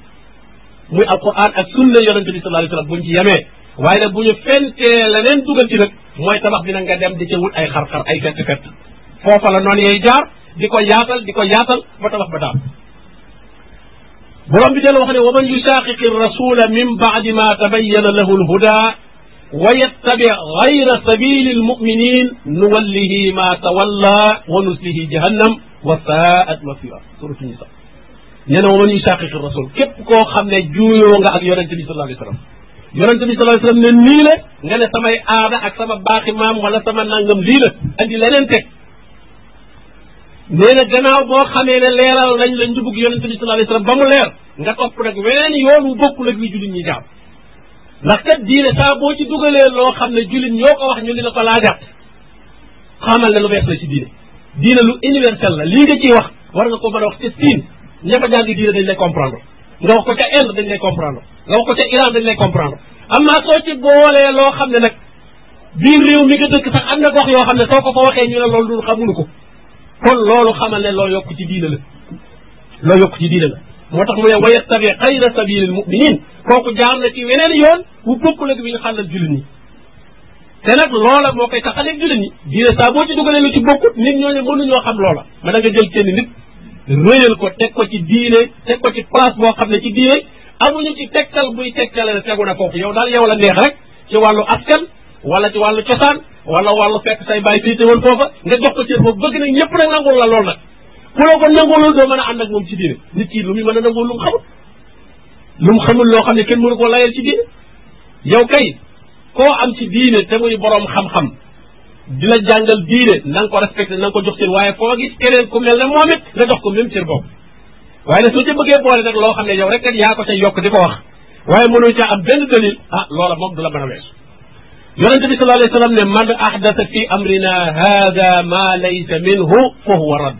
muy alquran ak sunna yonente bi sallallahu alayhi wasallam buñ ci yemee waaye nag bu ñu fentee leneen dugal ci nag mooy tabax bi nag nga dem di ca wut ay xar-xar ay fett fett foofa la noonu yay jaar di ko yaatal di ko yaatal ba tabax ba daal borom bi delloo wax ne wa man yushaqiqi rasula min baadi ma tabayyana lahu lhuda wa yattabi gayra sabili almuminin nuwallihi ma tawalla wa nuslihi jahannam wa saat masira suratu nisa nee na wa man yushaqiqi rasul képp koo xam ne juuyoo nga ak yonente bi sallallahu alayhi wasallam yonente bi sallallahu alayhi wasallam ne nii la nga ne samay aada ak sama baaxi maam wala sama nangam lii la andi leneen teg nee na gannaaw boo xamee ne leeral nañ la njubug yonente bi sallallahu alayhi wasallam ba mu leer nga topp nag weneen yoon wu bokkul ak li jullit ñi jaar ndax kat diine saa boo ci dugalee loo xam ne jullit ñoo ko wax ñu li la ko laajaat xamal ne lu bees la ci diine diine lu universel la lii nga ciy wax war nga ko mën a wax ca Siin ña fa jàng diine dañ lay comprendre nga wax ko ca Inde dañ lay comprendre nga wax ko ca Iran dañ lay comprendre am naa soo ci boolee loo xam ne nag biir réew mi nga dëkk sax am na gox yoo xam ne soo ko fa waxee ñu ne loolu dul xamuñu ko kon loolu xamal ne loo yokk ci diine la loo yokk ci diine la moo tax mu ne wa yattabi xayra sabilil muminin kooku jaar na ci weneen yoon wu bokkul ak bi ñu xàllal jullit ñi te nag loola moo koy taxaleeg jullit ñi diine saa boo ci dugalee lu ci bokkut nit ñooñu mënuñoo xam loola ma da nga jël kenn nit rëyal ko teg ko ci diine teg ko ci place boo xam ne ci diine amuñu ci tegtal buy tegtale ne tegu na foofu yow daal yow la neex rek ci wàllu askan wala ci wàllu cosaan wala wàllu fekk say bàyyi féete woon foofa nga jox ko cër boobu bëgg nag ñëpp nag nangul la lool nag ku la ko nangulul doo mën a ànd ak moom ci diine nit ki lu muy mën a nangul lu mu xamul lu mu xamul loo xam ne kenn mënu koo layal ci diine yow kay koo am ci diine te muy boroom xam-xam di la jàngal diine na nga ko respecté na nga ko jox cër waaye foo gis keneen ku mel ne moom it nga jox ko même cër boobu waaye nag soo ca bëggee boole nag loo xam ne yow rek kat yaa ko ca yokk di ko wax waaye mënoo caa am benn dalil ah loola moom du la mën a weesu yonente bi sallallahu alayhi wa sallam ne man ahdasa fi amrina hada ma laysa minhu fa huwa radd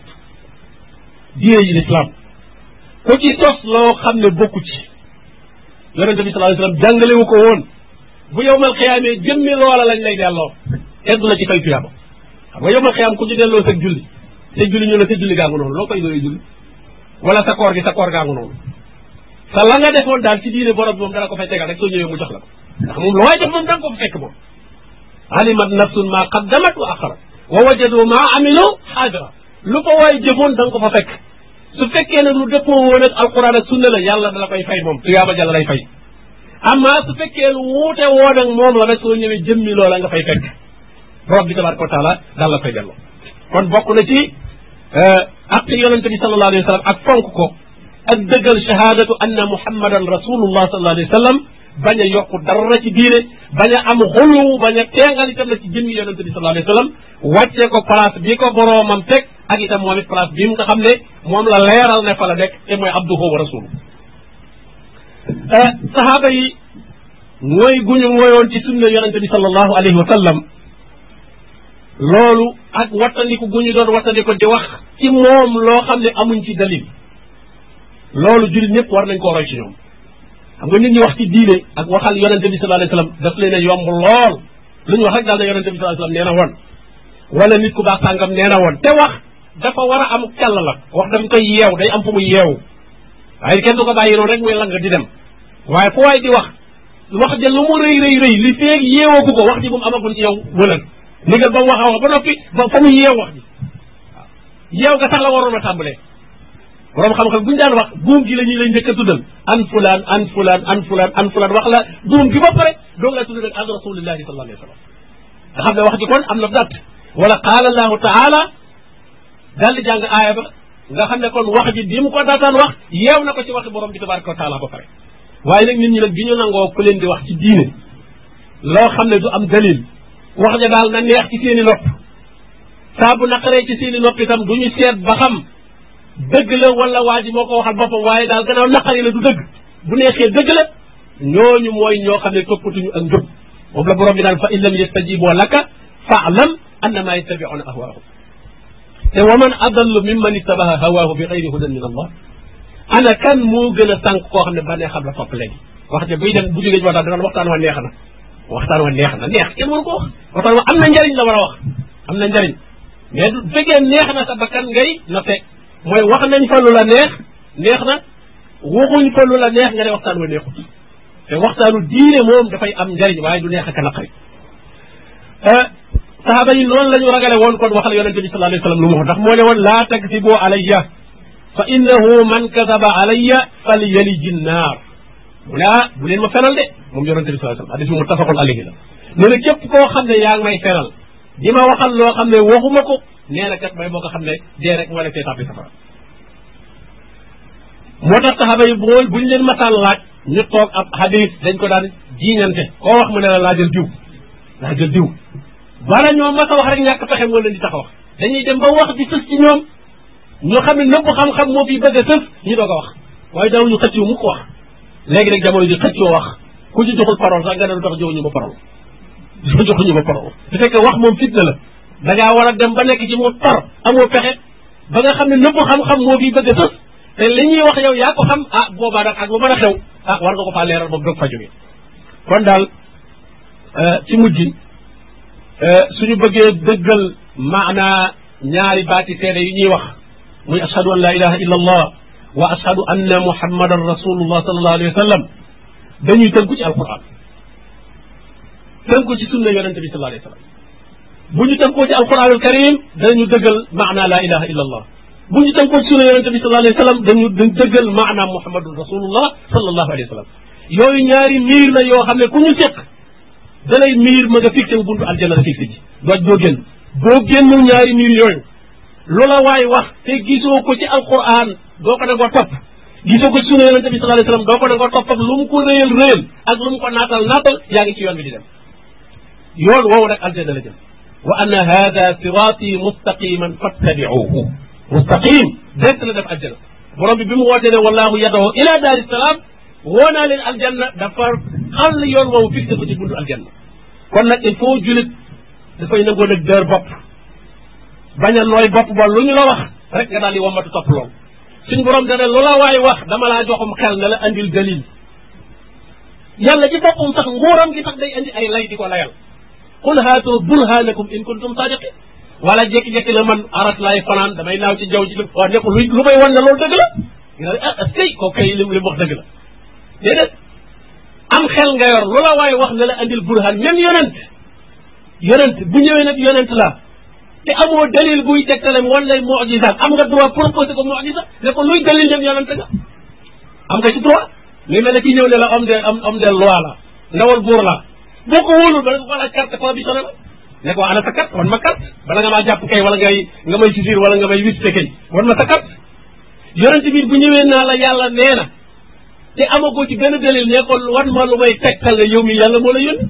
diine yi l'islam ku ci sos loo xam ne bokku ci yonente bi sallallahu alayhi wa sallam jàngalewu ko woon bu yowmal xiyaamee jëmmi loola lañ lay delloo eddu la ci fay tuyaaba xam nga yowmal xiyaam ku ci delloo sa julli sa julli ñu ne sa julli gaa ngu noonu loo koy doy julli wala sa koor gi sa koor gaa ngu noonu sa la nga defoon daal ci diine borom bi moom dala ko fay tegal rek soo ñëwee mu jox la ko ndax moom lu waay def moom da nga ko fa fekk moom alimat nafsun ma qaddamat wa axarat wa wajadu ma amilu xaadira lu ko waay jëfoon da nga ko fa fekk su fekkee ne lu dëppoo woon ak alquran ak sunna la yàlla dala koy fay moom tuyaaba jàlla lay fay amma su fekkee lu wuute woon ak moom la rek soo ñëwee jëmmi loola nga fay fekk borom bi tabaraka wa taala daal la fay delloo kon bokk na ci ak yonente bi sallallahu alayhi wa sallam ak fonk ko ak dëggal shahadatu anna muhammadan rasulullah sallallahu alayhi wa sallam bañ a yokku dara ci diine bañ a am xulu bañ a teengal itam la ci jëmmi yonente bi sallallahu alayhi wa sallam wàccee ko place bi ko boroomam teg ak itam moom it place bi mu nga xam ne moom la leeral ne fa la nekk te mooy abduhu wa rasulu sahaaba yi mooy guñu mooyoon ci sunna yonente bi sallallahu alayhi wa sallam loolu ak wattandiku gu ñu doon wattandiku di wax ci moom loo xam ne amuñ ci dalil loolu jullit ñëpp war nañ koo roy ci ñoom xam nga nit ñi wax ci diine ak waxal yonente bi sallallahu alayhi wasallam daf leen a yomb lool lu ñu wax rek daal ne yonente bi sallallahu alayhi wasallam nee na woon wala nit ku baax sàngam nee na woon te wax dafa war a am càll la wax dañ koy yeew day am fu mu yeewu waaye kenn du ko bàyyi noonu rek muy lang di dem waaye fu waay di wax wax ja lu mu rëy rëy rëy li feeg yeewoogu ko wax ji bu mu amagul ci yow wëlal ndigal ba mu wax a wax ba noppi ba fa mu yeew wax ji waaw yeew ga sax la waroon a tàmbalee borom xam-xam bu ñu daan wax buum gi la ñuy lay njëkk a tuddal an fulaan an fulaan an fulaan an fulaan wax la buum gi ba pare doog la tuddal an rasulillahi sallallahu alayhi wa sallam nga xam ne wax ji kon am na datt wala qaala allahu taala daal di jàng aaya ba nga xam ne kon wax ji bi mu ko daataan wax yeew na ko ci waxi borom bi tabaraka wa taala ba pare waaye nag nit ñi nag bi ñu nangoo ku leen di wax ci diine loo xam ne du am dalil wax ja daal na neex ci seen i nopp saa bu naqaree ci seen i nopp itam du ñu seet ba xam dëgg la wala waa ji moo ko waxal boppam waaye daal gannaaw naqari la du dëgg bu neexee dëgg la ñooñu mooy ñoo xam ne toppatuñu ak njub moom la borom bi daan fa in lam yastajibu laka faalam annama yattabiuna ahwaahum te wa man adallu mimman ittabaha hawaahu bi xayri hudan min allah ana kan moo gën a sànq koo xam ne ba nee xam la topp léegi wax ja buy dem bu jógee ci waxtaan dana waxtaan wa neex na waxtaan wa neex na neex kenn mënu ko wax waxtaan wa am na njariñ la war a wax am na njariñ mais du fekkee neex na sa bakkan ngay note mooy wax nañ fa lu la neex neex na waxuñ fa lu la neex nga ne waxtaan wa neexut te waxtaanu diine moom dafay am njariñ waaye du neex ak a naqari sahaaba yi noonu la ñu ragale woon kon waxal yonente bi sallallahu alayhi wa sallam lu mu wax ndax moo ne woon laa taksibu alayya fa innahu man kasaba alayya fal yaliji nnaar mu ne ah bu leen ma fenal de moom yonente bi sallallahu alayhi wa sallam hadis bi muttafaqun alayhi la mu ne képp koo xam ne yaa ngi may fenal di ma waxal loo xam ne waxuma ko nee na kat may boo ko xam ne dee rek moo la fee tàbbi safara moo tax saxaaba yi bool buñ leen masaan laaj ñu toog ab hadis dañ ko daan jiiñante koo wax mu ne la laajal diw laajal diw bala ñoo mas a wax rek ñàkk pexe moo leen di tax a wax dañuy dem ba wax di sës ci ñoom ñoo xam ne nëpp xam-xam moo fi bëgg a sës ñu doog a wax waaye daaw ñu xëccoo mu ko wax léegi nag jamono ji xëccoo wax ku ci joxul parole sax nga ne lu tax joxuñu ma parole joxuñu ma parole su fekkee wax moom fitna la da ngaa war a dem ba nekk ci mu tar amoo pexe ba nga xam ne nëpp xam-xam moo fi bëgg a sës te li ñuy wax yow yaa ko xam ah boobaa nag ak lu mën a xew ah war nga ko faa leeral moom doog fa jógee kon daal ci mujj suñu bëggee dëggal maanaa ñaari baati seede yi ñuy wax muy ashhadu an la ilaha illa allah wa ashhadu anna muhammadan rasulullah sallallahu alayhi wa sallam dañuy tënku ci alquran tënku ci sunna yonente bi sallallahu alayhi wa sallam bu ñu tënkoo ci alquran al karim danañu dëggal maanaa la ilaha illa allah bu ñu tënkoo ci sunna yonente bi sallallahu alayhi wa sallam dañu dañ dëggal maanaa muhammadun rasulullah sallallahu alayhi wa sallam yooyu ñaari miir la yoo xam ne ku ñu seq da lay miir ma nga fixé wu buntu aljanna la fixé ji doo doo génn boo génnul ñaari miir yooyu loola waay wax te gisoo ko ci alquran doo ko nangoo topp gisoo ko ci sunna yonente bi sallallahu alayhi wasallam doo ko nangoo topp ak lu mu ko réyal réyal ak lu mu ko naatal naatal yaa ngi ci yoon bi di dem yoon woowu nag aljanna la jëm wa anna hada sirati mustaqiman fattabi'uhu mustaqim direct la def aljanna borom bi bi mu wootee ne wallahu yadoo ila daari salaam woo naa leen aljanna dafa xàll yoon woowu fixé ko ci buntu aljanna kon nag il faut julit dafay nangoo nag dër bopp bañ a nooy bopp ba lu ñu la wax rek nga daal di wambatu topp lool suñu borom dana lu la waay wax dama laa joxum xel ne la andil dalil yàlla ci boppam sax nguuram gi sax day andi ay lay di ko layal qul haatu burhanakum in kuntum sadiqin wala jékki-jékki na man aras laay fanaan damay naaw ci jaww ji waa nekk lu lu may wan ne loolu dëgg la nga ne ah est-ce que kooku kay li mu wax dëgg la déedéet am xel nga yor loola waaye wax ne la andil burhan même yonent yonent bu ñëwee nag yonent la te amoo dalil buy tegtale wan lay mujisaat am nga droit proposé ko mujisa ne ko luy dalil dem yonante nga am nga ci droit li mel ne ki ñëw ne la homme de homme de loi la ndawal buur la boo ko wóolul ba da nga ko laaj carte conditionné la ne ko ana sa carte wan ma carte bala nga maa jàpp kay wala ngay nga may saisir wala nga may visité kay wan ma sa carte yonente bi bu ñëwee naa la yàlla nee na te amagoo ci benn dalil ne ko wan ma lu may tegtal ne yow mi yàlla moo la yónni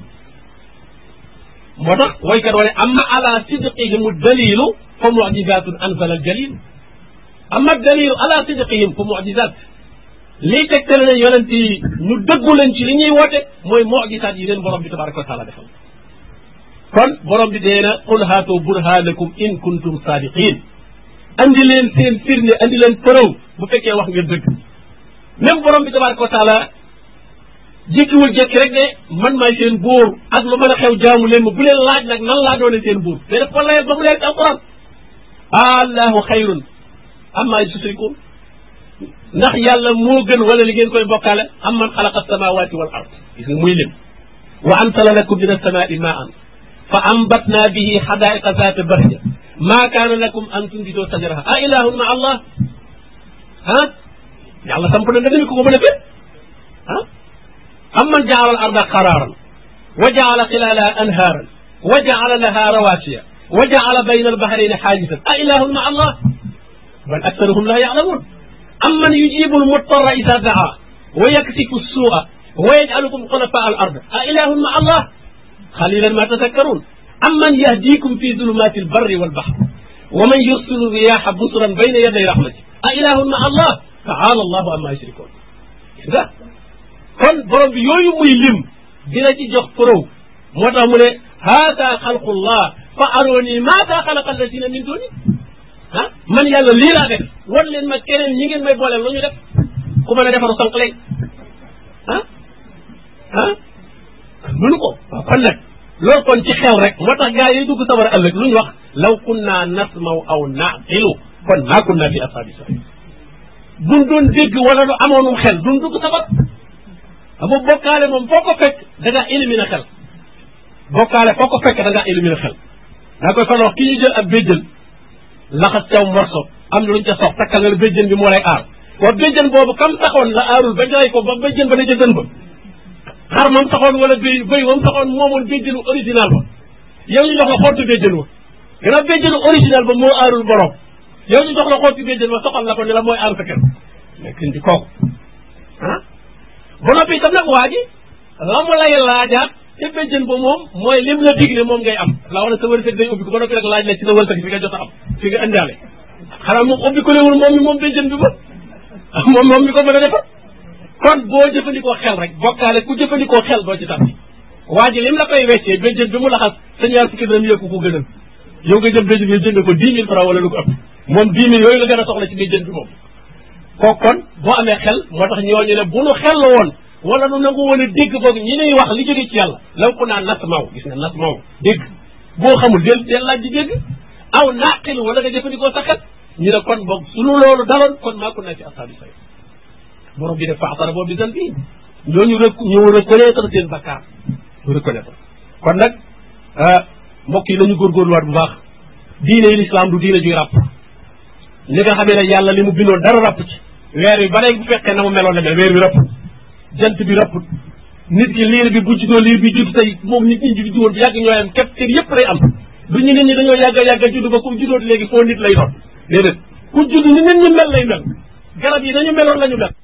moo tax waykat wane amma ala sidqihim dalilu fa mujizatun anzala aljalil amma dalilu ala sidqihim fa mujizat lii tegtale ne yonent yi ñu dëggu leen ci li ñuy woote mooy mujisaat yi leen borom bi tabaraka wa taala defal kon borom bi dee na qul haatu burhanakum in kuntum sadiqin andi leen seen firnde andi leen preuve bu fekkee wax ngeen dëgg même borom bi tabaraka wa taala jékkiwul jékki rek ne man maay seen buur ak lu mën a xew jaamu leen ma bu leen laaj nag nan laa doone seen buur te def ko layal ba mu leer ci alquran allahu xayrun amma yusrikun ndax yàlla moo gën wala li ngeen koy bokkaale am man xalaqa samawati wal ard gis nga muy lim wa ansala lakum min alsamai maan fa ambatna bihi xadaiqa zata bahja ma kaana lakum an tunbitoo sajaraha a ilahun ma allah ah yàlla samp na ndëgami ko ko mën a fee ah amman jaala al arda qararan wa jaala xilalaha anhaaran wa jaala laha rawasiya wa jaala bayna albahrayni xaajisan a ilahun ma allah bal aktaruhum la yalamun amman yujibu almuttarra ida daa wa yaksifu suua wa yajcalukum xulafa al ard a ilahun ma allah xalilan ma tadakkarun amman yahdikum fi zulumati albarri walbahr wa man yursilu riyaha busran bayna yaday rahmati a ilahun ma allah taala allahu amma yushrikun nga kon borom bi yooyu muy lim dina ci jox preuve moo tax mu ne haata xalqullah fa arooni maata xalaqa alladina min duni ah man yàlla lii laa def wan leen ma keneen ñi ngeen may booleel lu ñu def ku mën a defaru sànq léegi ah ah mënu ko waaw kon nag loolu kon ci xew rek moo tax gars yi dugg sawar ëllëg lu ñu wax law kunna nasmaw aw naqilu kon maa kunna fi ashabi sa'ir buñ doon dégg wala lu amoonum xel duñ dugg safar amu bokkaale moom foo ko fekk da ngaa éliminer xel bokkaale foo ko fekk da ngaa éliminer xel daa koy fan wax ki ñu jël ab béjjën laxas caw morso am na luñ ca sox takkal nga béjjën bi moo lay aar waaw béjjën boobu kam taxoon la aarul ba jaay ko ba béjjën ba ne ca dën ba xar moom taxoon wala béy béy moom taxoon moomoon béjjënu original ba yow ñu jox la xottu béjjën wa gannaaw béjjënu original ba moo aarul borom yow ñu jox la xottu béjjën ba soxal la ko ne la mooy aar sa kër nekk di kooku ah ba noppi itam nag waa ji la mu lay laajaat te béjjën ba moom mooy lim la dig ne moom ngay am la wax ne sa wërsëg day ubbi ko ba noppi nag laaj la ci sa wërsëg fi nga jot a am fi nga indaale xanaa moom ubbi ko léwul moom mi moom béjjën bi ba moom moom mi ko mën a defar kon boo jëfandikoo xel rek bokkaale ku jëfandikoo xel doo ci tàbbi waa ji lim la koy weccee béjjën bi mu laxas sa ñaar fukki dërëm yëkku ko gënal yow nga jëm béjjën bi jënd ko dix mille francs wala lu ko ëpp moom dix mille yooyu la gën a soxla ci béjjën bi moom kooku kon boo amee xel moo tax ñooñu ne bu nu xel la woon wala nu nangu woon a dégg boog ñi ñuy wax li jóge ci yàlla law ko naa nas maw gis nga nas maw dégg boo xamul del del laaj di dégg aw naqil wala nga jëfandikoo sa xel ñu ne kon boog sunu loolu daloon kon maa ko naa ci asaabi say borom bi def faatara boobu di dan bii ñooñu rek ñu reconnaître seen bakkaar ñu reconnaître kon nag mbokk yi nañu góorgóorluwaat bu baax diine yi l'islam du diine juy ràpp li nga xamee ne yàlla li mu bindoon dara ràpp ci weer wi ba léegi bu fekkee na mu meloon la mel weer wi ràpp jant bi ràpput nit ki liir bi bu juddoo liir bi judd tey moom nit ñi judd woon bi yàgg ñooy am képp kër yëpp lay am du ñu nit ñi dañoo yàgg a yàgg a judd ba ku juddoo léegi foo nit lay doon déedéet ku judd ni nit ñi mel lay mel garab yi dañu meloon la ñu mel